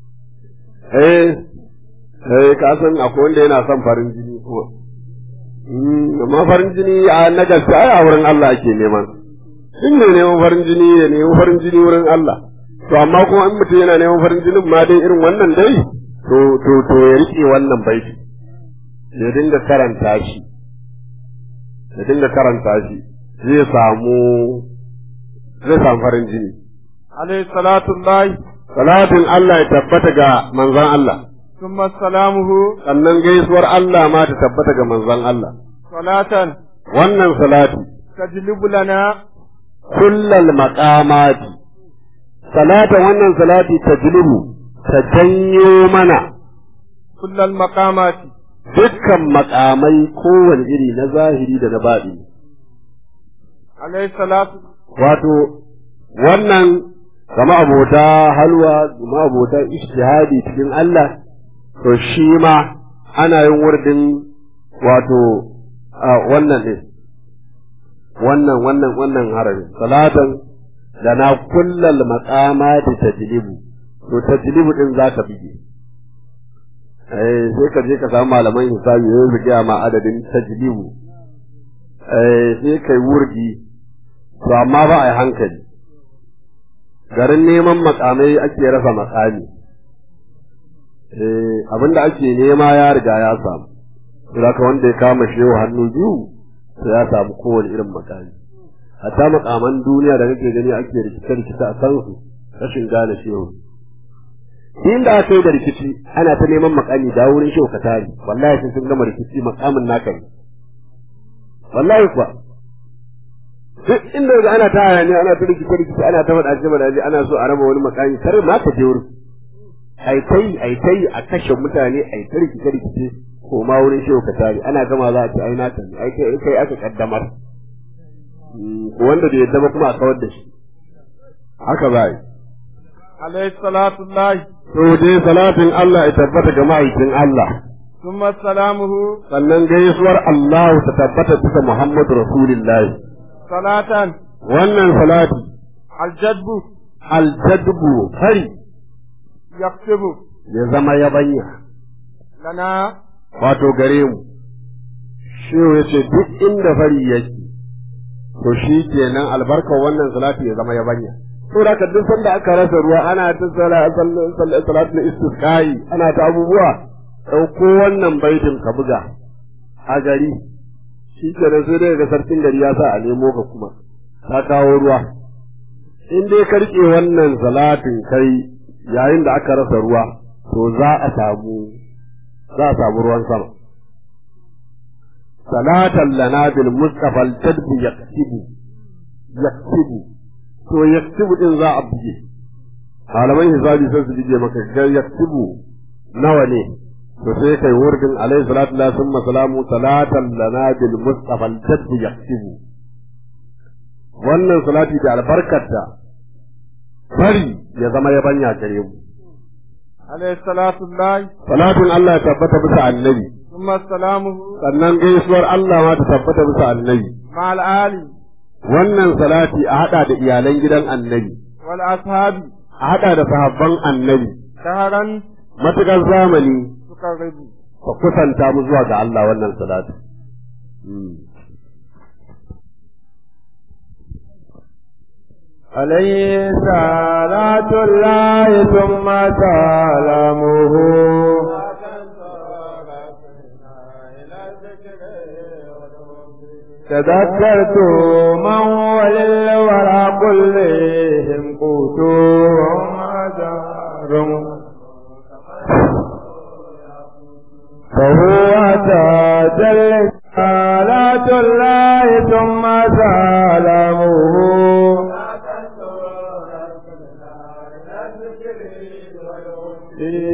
eh eh ka san akwai wanda yana son farin jini ko amma farin jini a na gaske ai a wurin Allah ake neman in ne neman farin jini ya neman farin jini wurin Allah to amma kuma in mutum yana neman farin jinin ma dai irin wannan dai to to to ya rike wannan baiti ya dinga karanta shi ya dinga karanta shi zai samu zai samu farin jini alayhi salatu llahi salatin Allah ya tabbata ga manzon Allah thumma salamuhu sannan gaisuwar Allah ma ta tabbata ga manzon Allah salatan wannan salati tajlibu lana kullal maqamati salata wannan salati tajlibu ta janyo mana kullal maqamati dukkan makamai kowane iri na zahiri da na baɗi alayhi salatu wato wannan kama abota halwa kama abota ishtihadi cikin Allah to shi ma ana yin wurdin wato wannan ne wannan wannan wannan harafin salatan da na kullal maqamati tajlibu to tajlibu din zaka bige eh sai ka je ka samu malaman hisabi ya zuga ma adadin tajlibu eh sai kai wurgi to amma ba a yi hankali garin neman makamai ake rasa makami eh abinda ake nema ya riga ya samu zaka wanda ya kama shehu hannu biyu sai ya samu kowane irin makami hatta makaman duniya da kake gani ake rikice rikice a kan su rashin gane shehu inda aka yi da rikici ana ta neman makami da wurin shehu ka tare wallahi sai sun gama rikici makamin naka ne wallahi kuwa duk inda ga ana ta hayaniya ana ta rikice rikice ana ta faɗa cewa da ana so a raba wani makami kar ma ka je wurin ai tai ai tai a kashe mutane ai ta rikice rikice ko ma wurin shehu ka tare ana gama za a ce ai naka ne ai kai kai aka kaddamar ko wanda bai yadda ba kuma a kawar da shi haka za yi alayhi salatu llahi to dai salatin Allah ya tabbata ga ma'aikin Allah thumma salamuhu sannan gaisuwar Allah ta tabbata bisa Muhammadu Rasulullahi salatan wannan salati aljadbu aljadbu fari yaktubu ya zama yabanya lana wato gare mu shehu ya ce duk inda fari yake to shi kenan albarkar wannan salati ya zama yabanya to da ka duk sanda aka rasa ruwa ana ta salatu na istisqai ana ta abubuwa ɗauko wannan baitin ka buga a gari shi kenan sai dai ga sarkin gari ya sa a nemo ka kuma ka kawo ruwa in dai ka rike wannan salatin kai yayin da aka rasa ruwa to za a samu za a samu ruwan sama salatan lana bil mustafa al tadbi yaktibu yaktibu to yaktibu din za a buge malaman hisabi sai su buge maka ga yaktibu nawa ne to sai kai wurdin alaihi salatu la summa salamu salatan lana bil mustafa al tadbi yaktibu wannan salati da albarkarta bari ya zama yabanya gare mu alayhi salatu llahi salatin Allah ya tabbata bisa annabi thumma salamuhu sannan gaisuwar Allah ma ta tabbata bisa annabi ma'al ali wannan salati a hada da iyalan gidan annabi wal ashabi a hada da sahabban annabi shaharan matukar zamani tuqarribu ka kusanta mu zuwa ga Allah wannan salati عليه صلاة الله ثم سلامه تذكرت من وللورى كلهم قوتهم أجار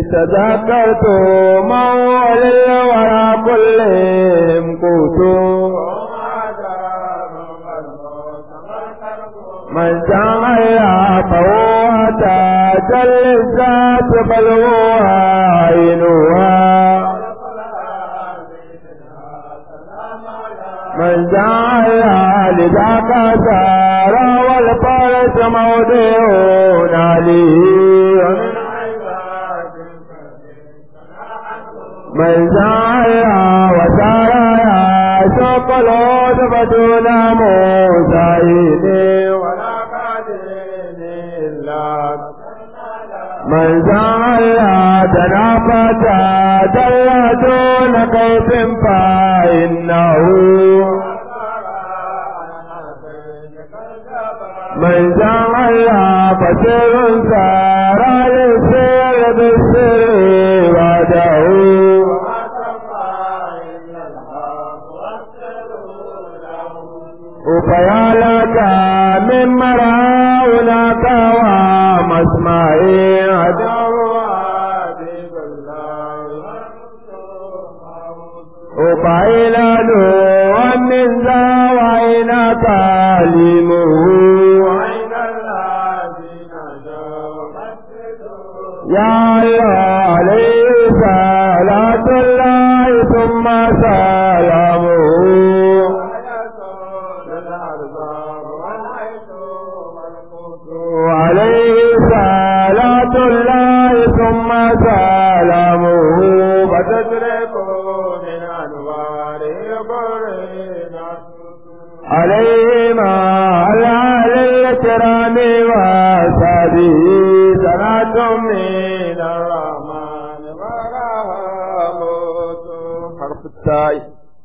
تذكرت مول الورى كلهم قوت من جعل فهو تاج الذات بل هو عينها من جعل لذاك دار والفرس موضع عليه من جعل وسارا شق العود بدون موسعين ولا قادر إلا من جعل تنافت جل دون كيف فإنه من جعل بشر سار للسير بالسر وعده وفيا لك من مرى هناك ومسمعي عدو وفعلان ومن ذا وعين تعليمه يا الله عليه صلاة الله ثم سلامه وعليه صلاة الله ثم سلامه فتدرك من أنواره قرينا عليهما على الكرام وصحبه صلاة من الرحمن ورحمة حرف التاء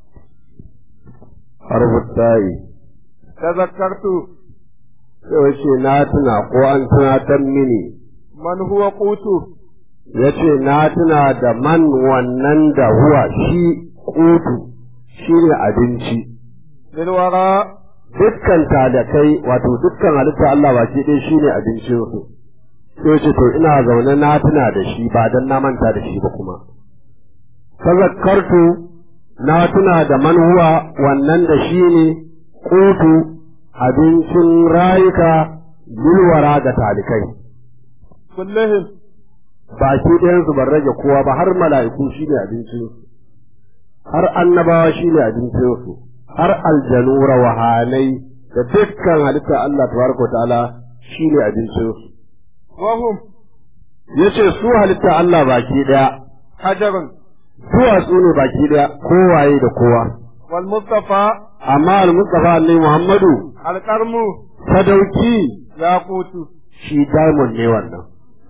حرف التاء تذكرت yaushe na tuna ko an tunatar mini من هو قوت yace na tuna da man wannan da huwa shi kutu shi ne abinci للوراء dukkan talakai wato dukkan halitta Allah baki ɗaya shi ne abincinsu sai ce to ina zaune na tuna da shi ba dan na manta da shi ba kuma tazakkartu na tuna da man huwa wannan da shi ne kutu abincin rayuka bilwara ga talikai كلهم baki ɗayansu ban rage kowa ba har mala'iku shi ne abincinsu har annabawa shi ne abincinsu har aljanu rawahanai da dukkan halitta Allah tabaraka ta'ala shi ne abincinsu وهم yace su halitta Allah baki ɗaya حجر duwatsu ne baki ɗaya kowaye da kowa والمصطفى amma al-mustafa annabi Muhammadu القرم sadauki ياقوت shi diamond ne wannan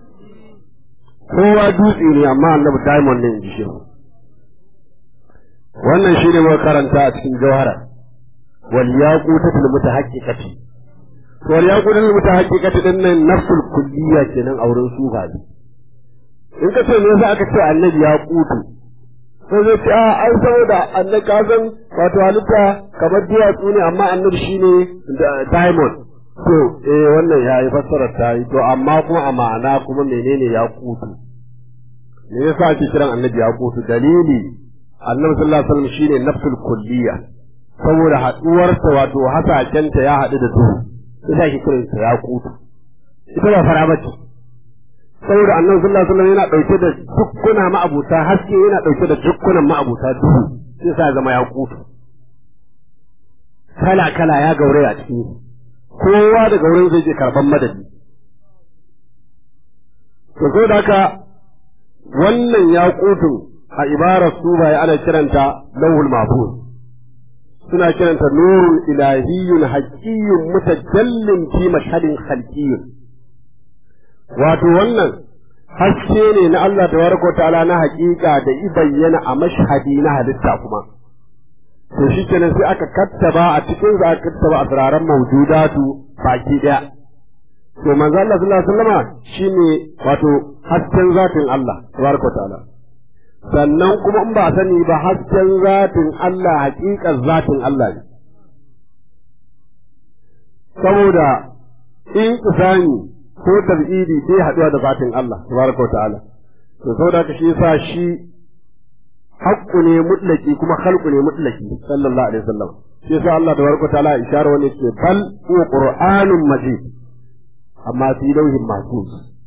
kowa dutse ne amma annabi diamond ne in ji shi wannan shi ne muka karanta a cikin jawhara wal yaqutatul mutahaqqiqati wal yaqutatul mutahaqqiqati din nan nafsul kulliyya kenan a wurin sufa in ka ce me yasa aka ce annabi ya kutu sai zai ce a ai saboda annabi ka san wato halitta kamar duwatsu ne amma annabi shine da- diamond to eh wannan ya yi fassarar ta yi to amma kuma a ma'ana kuma menene ya kutu me yasa ake kiran annabi ya kutu dalili annabi sallallahu alaihi wasallam shine nafsul kulliya saboda haduwarsa wato hasakenta ya haɗu da duhu sai ake kiran sa ya kutu ita ba fara bace saboda annabi sallallahu alaihi wasallam yana dauke da dukkuna ma'abuta haske yana dauke da dukkunan ma'abuta duhu sai sa ya zama ya kutu kala kala ya gauraya a cikin kowa daga wurin zai je karban madadi to so da haka wannan ya kutun a ibarar su bai ana kiranta lauhul mahfuz suna kiranta nurun ilahiyyun haqiyyun mutajallin fi mashhadin khalqiyyun wato wannan haske ne na Allah tabaraka wa ta'ala na haƙiƙa da i bayyana a mashhadi na halitta kuma to shi kenan sai aka kattaba a cikin za aka kattaba asraran mawjudatu baki daya to manzo Allah sallallahu alaihi wasallama shine wato hasken zatin Allah tabaraka wa ta'ala sannan kuma in ba sani ba hasken zatin Allah haƙiƙar zatin Allah ne saboda in isani ko tabidi bai haɗuwa da zatin Allah tabaraka wa ta'ala to saboda haka shi yasa shi haqqu ne mutlaki kuma khalqu ne mutlaki sallallahu alaihi wasallam shi yasa Allah tabaraka ta'ala ishara wani ce bal huwa qur'anun majid amma fi lawhin mahfuz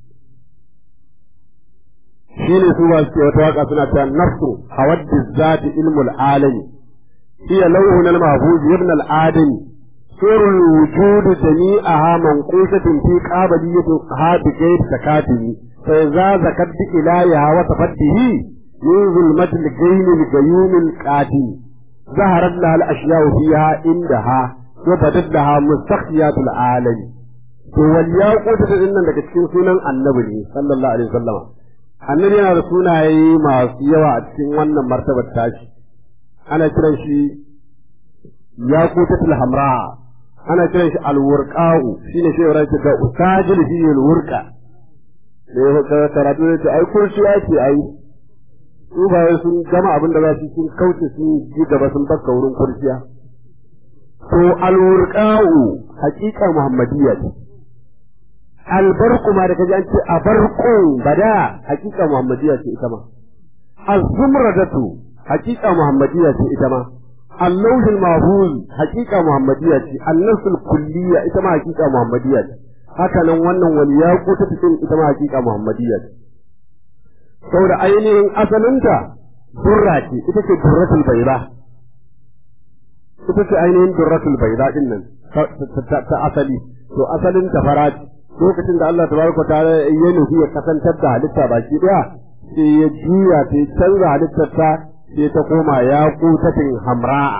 shine su ba su wata waka suna cewa nafsu hawaddi zati ilmul alami hiya lawhun al mahfuz ibn al adami سر الوجود جميعها منقوشة في قابليتها بغير تكاتب فإذا ذكرت إلهها وتفته من ظلمة الجين القيوم القاتل ظهرت لها الأشياء فيها عندها وبدت لها مستخفيات العالم والياقوت إن لك cikin sunan annabi ne sallallahu alaihi wasallam annabi yana da sunaye masu yawa a cikin wannan martabar tashi ana kiran shi yaqutatul hamra ana kiran shi alwurqa'u shine shi yawar da usajil fi alwurqa da ya ka karatu ne ta ai kurshi ake ai su ba sun gama abin da za su sun kauce sun ji gaba sun bakka wurin kursiya to alwurqa'u haqiqa muhammadiyya ce albarku ma da kaji an ce abarku bada haqiqa muhammadiyya ce ita ma az-zumradatu haqiqa muhammadiyya ce ita ma اللوح المحفوظ حقيقة محمدية النفس الكلية إتما حقيقة محمدية هكذا wannan wani ya kuta cikin ita ma hakika Muhammadiyya saboda ainihin asalinta durra ce ita ce durratul bayda ita ce ainihin durratul bayda din nan ta asali to asalin ta fara lokacin da Allah tabaraka ta'ala ya nufi ya kasantar da halitta baki daya sai ya juya ta canza halittar ta sai ta koma ya kutatin hamra'a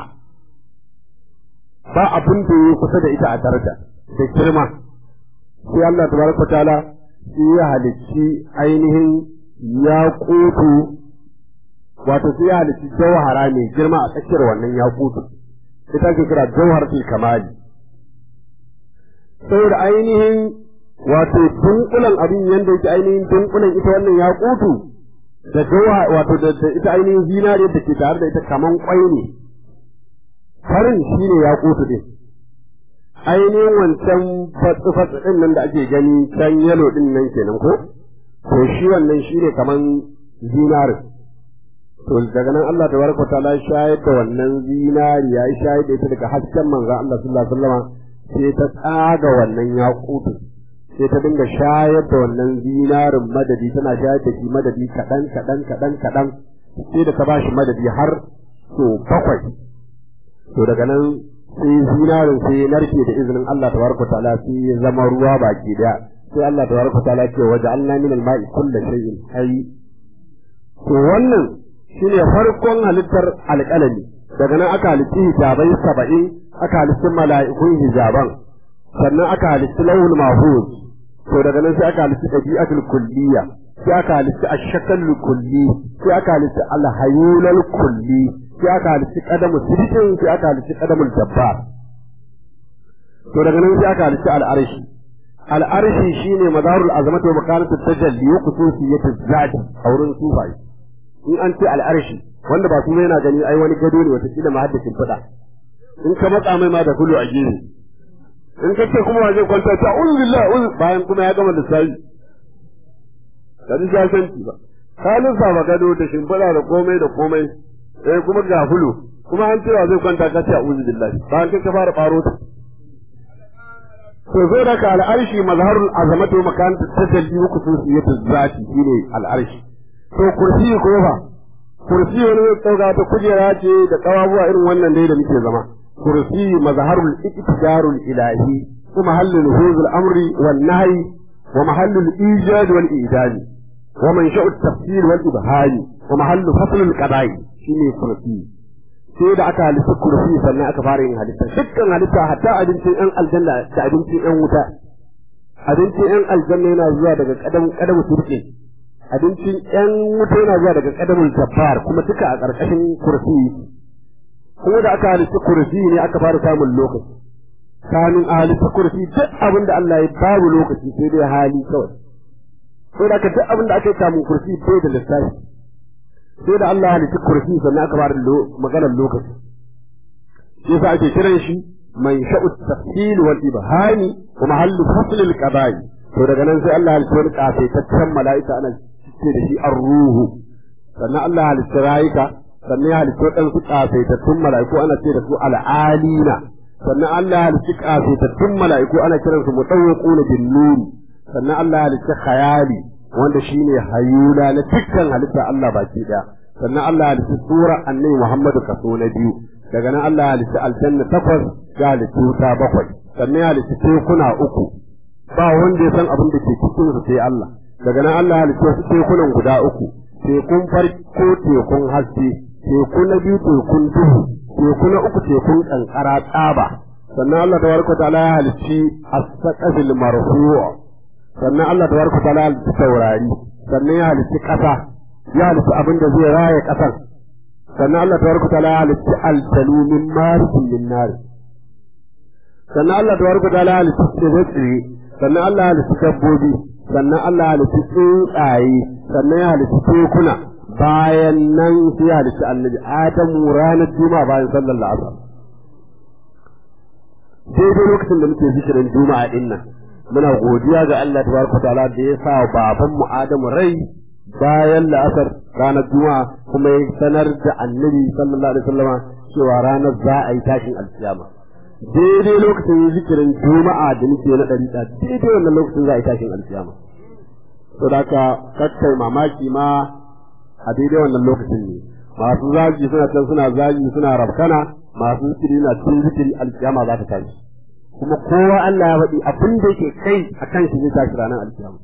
ba abin da ya kusa da ita a daraja da girma sai Allah tabaraka ta'ala sai ya halicci ainihin ya kutu wato sai ya halicci jawhara mai girma a tsakiyar wannan ya kutu ita ke kira jawharatul kamali saboda ainihin wato dunkulan abin yanda yake ainihin dunkulan ita wannan ya kutu da jawa wato da ita ainihin zinariyar da ke tare da ita kaman kwai ne farin shine ya kutu din ainihin wancan fatsi-fatsi din nan da ake gani can yalo din nan kenan ko to shi wannan shine kaman zinarin to daga nan Allah da barka ta shayar da wannan zinariya ya shayar da ita daga hasken manzo Allah sallallahu alaihi wasallam sai ta tsaga wannan ya kutu sai ta dinga shayar da wannan zinarin madadi tana shayar da shi madadi kaɗan kaɗan kaɗan kaɗan sai da ta ba shi madadi har so bakwai to daga nan sai zinarin sai ya narke da izinin Allah tabaraka ta'ala sai ya zama ruwa baki daya sai Allah tabaraka ta'ala ce waje Allah min al-ma'i kullu shay'in hayy to wannan shine farkon halittar alƙalami daga nan aka halitti hijabai saba'in aka halitti mala'ikun hijaban sannan aka halitti lawul mahfuz to daga nan sai aka halitta ɗabi'atul kulliya sai aka halitta ashakal kulli sai aka halitta alhayulal kulli sai aka halitta qadamu sidqin sai aka halitta qadamul jabbar to daga nan sai aka halitta al'arshi al'arshi shine madarul azamatu wa makanatu tajalli wa khususiyatu zati a wurin sufai in an ce al'arshi wanda ba kuma yana gani ai wani gado ne wata kila mahaddacin fada in ka matsa mai ma da kulu a gefe in ka ce kuma zai kwanta ta uzu billah bayan kuma ya gama lissafi ka ji jasanci ba ka lissafa gado da shimfiɗa da komai da komai eh kuma ga hulu kuma an cewa zai kwanta ka ce a uzu billah bayan kai ka fara ɓaro ta to zo da ka al'arshi mazharul azamatu makan tajalli wa khususiyatu zati shine al'arshi to kursi ko fa kursi wani tsauga ta kujera ce da kawabuwa irin wannan dai da muke zama كرسي مظهر الاتجار الإلهي ومحل نفوذ الأمر والنهي ومحل الإيجاد والإيجاد ومنشأ التفسير والإبهام ومحل فصل القضاء شيني كرسي sai da aka halitta kursi sannan aka fara yin halitta dukkan halitta hatta abincin yan aljanna da abincin yan wuta abincin yan aljanna yana zuwa daga kadam kadamu turke abincin yan wuta yana zuwa daga kadamul jabbar kuma duka a ƙarƙashin kursi kuma da aka halitta kursi ne aka fara samun lokaci kamin a halitta kursi duk abin da Allah ya babu lokaci sai dai hali kawai sai da duk abin da aka yi samun kursi bai da lissafi sai da Allah ya halitta kursi sannan aka fara maganar lokaci shi yasa ake kiran shi man sha'u tafsil wal ibhami wa mahallu fasl al qada'i to daga nan sai Allah ya halitta wani kafaitaccen mala'ika ana ce da shi ar-ruhu sannan Allah ya halitta rayuka sannan ya halitta waɗansu ƙasaitattun mala'iku ana ce da su al'alina sannan Allah ya halitta ƙasaitattun mala'iku ana kiransu mutawwiquna bin nuri sannan Allah ya halitta khayali wanda shine hayula na dukkan halitta Allah baki daya sannan Allah ya halitta sura annabi Muhammadu kaso na biyu daga nan Allah ya halitta aljanna takwas ya halitta wuta bakwai sannan ya halitta tekuna uku ba wanda ya san abin da ke cikin su sai Allah daga nan Allah ya halitta wasu tekunan guda uku tekun farko tekun haske teku na biyu tekun duhu teku na uku tekun kankara tsaba sannan Allah tabaraka ta'ala ya halicci as-saqafil marfu' sannan Allah tabaraka ta'ala ya halicci taurari sannan ya halicci kasa ya halicci abin da zai raya kasar sannan Allah tabaraka ta'ala ya halicci altalu min marikin min nar sannan Allah tabaraka ta'ala ya halicci tsire sannan Allah ya halicci dabbobi sannan Allah ya halicci tsuntsaye sannan ya halicci tekuna bayan nan sai ya halicci annabi Adamu ranar juma'a bayan sallar la'asar daidai lokacin da muke zikirin juma'a din nan muna godiya ga Allah tabaraka ta'ala da ya sa baban mu Adamu rai bayan la'asar ranar juma'a kuma ya sanar da annabi sallallahu alaihi wasallama cewa ranar za a yi tashin alkiyama daidai lokacin zikirin juma'a da muke na ɗari daidai wannan lokacin za a yi tashin alkiyama to da ka kakkai mamaki ma a daidai wannan lokacin ne masu zagi suna can suna zagi suna rafkana masu zikiri na cikin zikiri alkiyama za ta tashi kuma kowa Allah ya faɗi abin da yake kai a kan shi zai tashi ranar alkiyama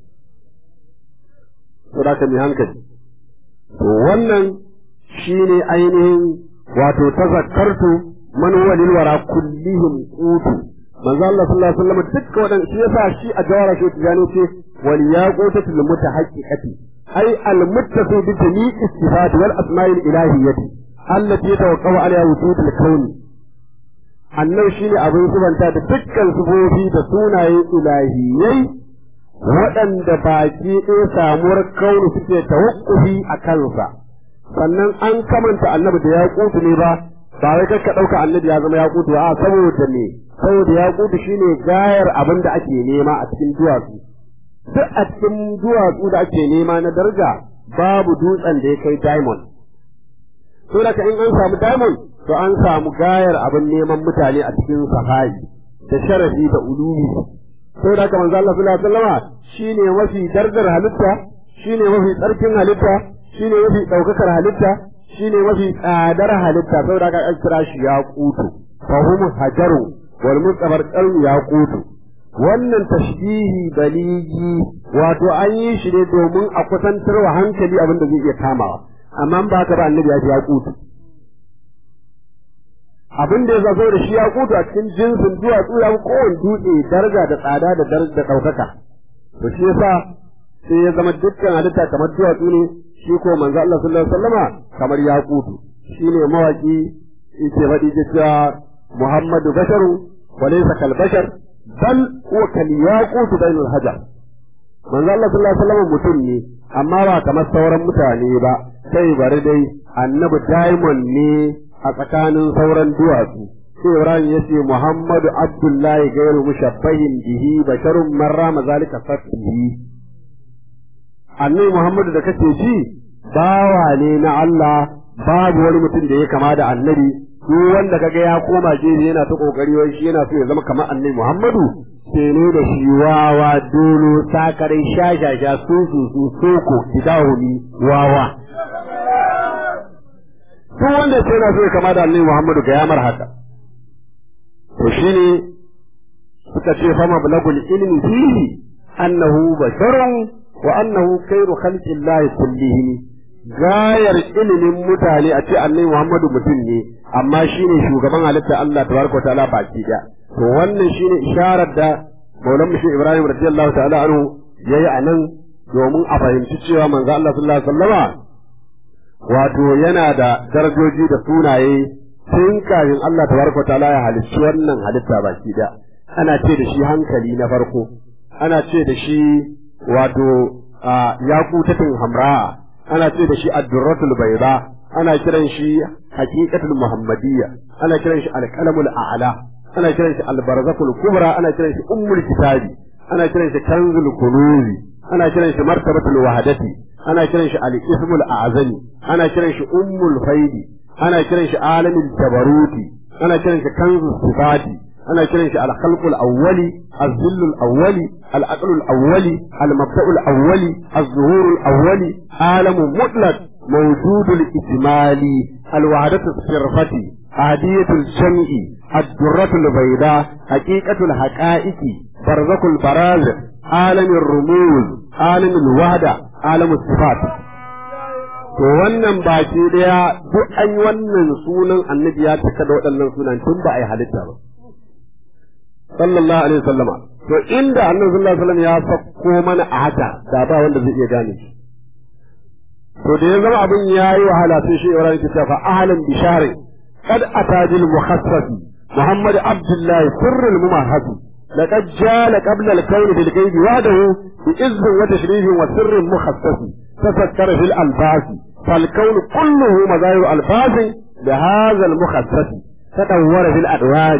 to da ka mai hankali to wannan shine ainihin wato tazakkartu man huwa lil wara kullihim qutu manzo Allah sallallahu alaihi wasallam dukkan wadan shi yasa shi a jawara shi tijani ce wal yaqutatul mutahaqqiqati ay al muttafi bi jami'i sifat wal asma'il ilahiyyati allati tawaqqawa alaiha wujud al kawn annan shine abin subanta da dukkan sufofi da sunaye ilahiyyai waɗanda baki ɗaya samuwar kauni suke tawakkufi a kansa sannan an kamanta annabi da ya ne ba ba wai kai ka ɗauka annabi ya zama yakutu a saboda me saboda yakutu shine gayar abin da ake nema a cikin duwatsu duk a cikin duwatsu da ake nema na daraja babu dutsen da ya kai diamond to da in an samu diamond to an samu gayar abin neman mutane a cikin sahai da sharafi da ulumi to da ka manzo Allah sallallahu alaihi wasallama shine mafi darajar halitta shine mafi tsarkin halitta shine mafi daukakar halitta shine mafi tsadar halitta saboda ka an kira shi ya kutu fahum hajaru wal mustabar qalbi ya kutu wannan tashbihi baligi wato an yi shi ne domin a kusantar wa hankali abin da zai iya kamawa amma ba ka ba annabi ya ce ya kutu abin da ya zazo da shi ya kutu a cikin jinsin duwatsu ya kowane dutse daraja da tsada da da ɗaukaka to shi yasa sai ya zama dukkan halitta kamar duwatsu ne shi ko manzo Allah sallallahu alaihi wasallama kamar yaqutu shine mawaki yake faɗi cewa Muhammadu basharu wa laysa kal bashar bal huwa kal yaqutu bainal hajar manzo Allah sallallahu alaihi wasallama mutum ne amma ba kamar sauran mutane ba sai bari dai annabi diamond ne a tsakanin sauran duwatsu sai Ibrahim ya ce Muhammadu Abdullahi gairu mushabbahin bihi basharun marra mazalika fatihi annabi Muhammadu da kace ji bawa ne na Allah babu wani mutum da ya kama da annabi duk wanda kaga ya koma gefe yana ta kokari wai shi yana so ya zama kamar annabi Muhammadu sai ne da shi wawa dolo sakarai shashasha su su su soko idahumi wawa duk wanda sai yana so ya kama da annabi Muhammadu ga yamar haka to shine suka ce fama bulagul ilmi fihi annahu basharun wa annahu khairu khalqillahi kullihim gayar ilimin mutane a ce annabi Muhammadu mutum ne amma shine shugaban halitta Allah tabaraka wa ta'ala baki da to wannan shine isharar da Maulan Mushi Ibrahim radiyallahu ta'ala anhu yayi anan domin a fahimci cewa manzo Allah sallallahu alaihi wasallama wato yana da darajoji da sunaye tun kafin Allah tabaraka wa ta'ala ya halicci wannan halitta baki da ana ce da shi hankali na farko ana ce da shi wato yaqutatun hamra ana ce da shi ad-durratul bayda ana kiran shi haqiqatul muhammadiyya ana kiran shi al-qalamul a'la ana kiran shi al-barzakul kubra ana kiran shi ummul kitabi ana kiran shi kanzul kunuzi ana kiran shi martabatul wahdati ana kiran shi al-ismul a'zami ana kiran shi ummul faidi ana kiran shi alamul jabaruti ana kiran shi kanzus sifati ana kiran shi al-khalqul awwali az-zillul awwali al-aqlul awwali al-mabda'ul awwali az-zuhurul awwali alamun mutlaq mawjudul ijmali al-wahdatu sirfati ahadiyatul jam'i ad-durratul bayda haqiqatul haqa'iqi barzakul barazikh alamin rumuz alamin wahda alamin sifat to wannan baki daya duk an yi wannan sunan annabi ya cika da waɗannan sunan tun ba a yi halitta ba sallallahu alaihi wasallama to inda annabi sallallahu alaihi wasallam ya sako mana a haka da ba wanda zai iya gane shi to da ya zama abin yayi wahala sai shi Ibrahim ke cewa ahlan bishari qad atajil mukhassasi محمد عبد الله سر الممهد لقد جال قبل الكون بالغيب وحده بإذن وتشريف وسر مخصص تفكر في الألفاظ فالكون كله مظاهر ألفاظ لهذا المخصص تدور في الأدوار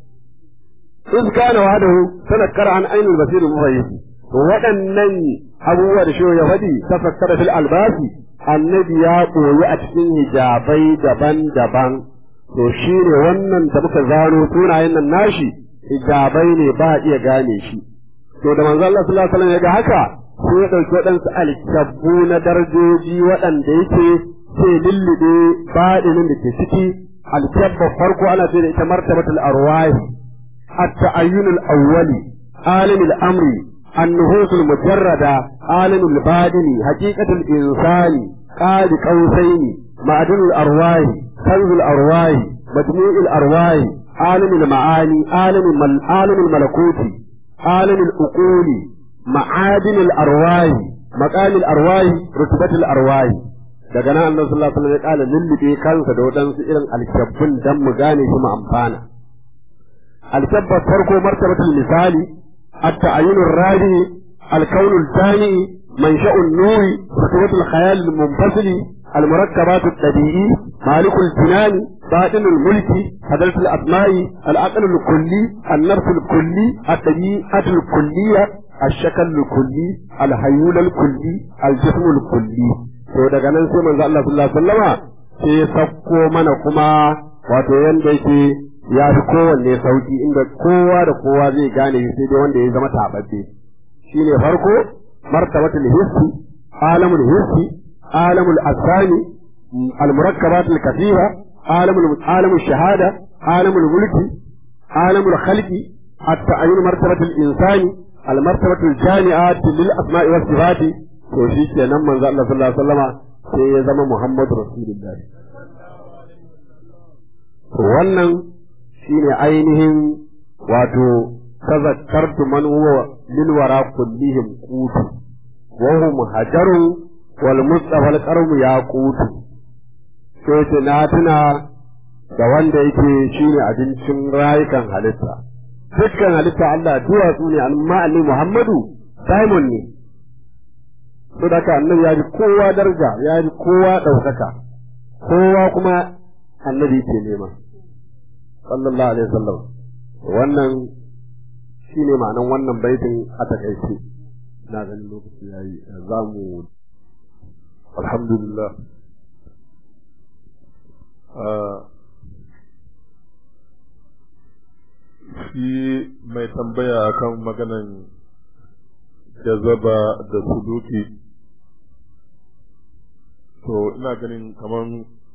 إذ كان وحده تذكر عن أين البصير المميز waɗannan abubuwa da shi ya faɗi tafakkara fil albasi annabi ya koyi a cikin hijabai daban-daban to shi ne wannan da muka zano sunayen nan nashi hijabai ne ba a iya gane shi to da manzo Allah sallallahu alaihi wasallam ya ga haka sai ya dauki waɗansu alkabbu na darajoji waɗanda yake sai lullube baɗinin da ke ciki alkabba farko ana ce da ita martabatul arwahi at-ta'ayyun al-awwali alim al-amri النفوس المجردة عالم الباطن حقيقة الإنسان قاد قوسين معدن الأرواح كنز الأرواح مجموع الأرواح عالم المعاني عالم المل... عالم الملكوت عالم الأقول معادن الأرواح مقام الأرواح رتبة الأرواح daga nan annabi sallallahu alaihi wasallam ya kala lullube kansa da wadansu irin alkabbun dan mu gane shi mu amfana alkabbar farko martabatul misali at-ta'ayyun ar-rabi al-kawn al-thani منشأ النور رتبة الخيال المنفصل المركبات الطبيعي مالك الجنان باطن الملك حضرة الأسماء العقل الكلي النفس الكلي الطبيعة الكلية الشكل الكلي الهيول الكلي الجسم الكلي to daga nan sai manzo Allah sallallahu alaihi wasallama sai sakko mana kuma wato yanda yake ya fi kowanne sauki inda kowa da kowa zai gane sai dai wanda ya zama tababbe shine farko martabatul hissi alamul hissi alamul asrani المركبات الكثيرة عالم عالم الشهادة عالم الملك عالم الخلق التعين مرتبة الإنسان المرتبة الجامعة للأسماء والصفات وشي كان من الله صلى الله عليه وسلم sai ya zama Muhammadu Rasulullahi. Wannan shine ainihin wato tazakkartu man huwa lil wara kullihim qutu wa hum hajarun wal mustafa al qarmu yaqutu sai ce na tuna da wanda yake shine abincin rayukan halitta dukkan halitta Allah duwatsu ne amma annabi Muhammadu diamond ne to da annabi ya ji kowa daraja ya ji kowa ɗaukaka kowa kuma annabi ke nema sallallahu alaihi wasallam wannan shine ma'anan wannan baitin a takaice na ganin lokaci yayi za mu alhamdulillah shi mai tambaya akan maganan jazaba da suluki to ina ganin kaman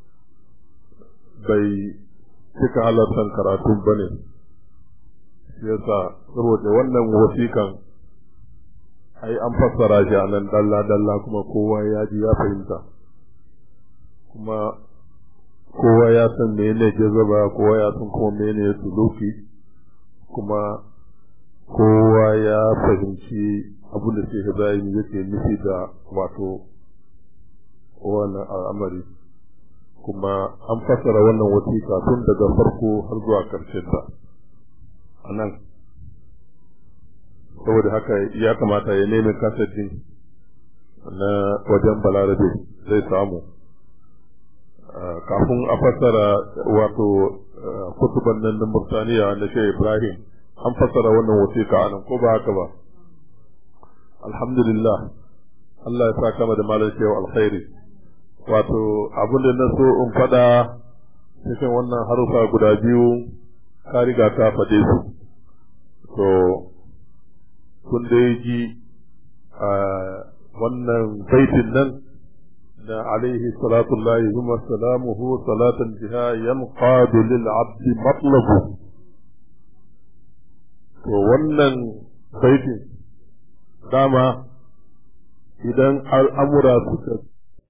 bai cika halartar karatun ba ne yasa saboda wannan wasikan ai an fassara shi a nan dalla-dalla kuma kowa ya ji ya fahimta kuma kowa ya san mene jazaba kowa ya san kuma mene suluki kuma kowa ya fahimci abin da Sheikh Ibrahim yake nufi da wato wannan al'amari kuma an fassara wannan wasiƙa tun daga farko har zuwa ƙarshen ta a nan saboda haka ya kamata ya nemi kasadin na wajen balarabe zai samu kafin a fassara wato kutuban nan na Murtaniya na Sheikh Ibrahim an fassara wannan wasiƙa a nan ko ba haka ba alhamdulillah Allah ya sa kama da malam shehu alkhairi wato abin da na so in faɗa cikin wannan harufa guda biyu ka riga ka faɗe su to kun dai ji a wannan baitin nan na alaihi salatu Allahi zuma salamuhu salatan biha yanqadu lil abdi matlabu to wannan baitin dama idan al'amura suka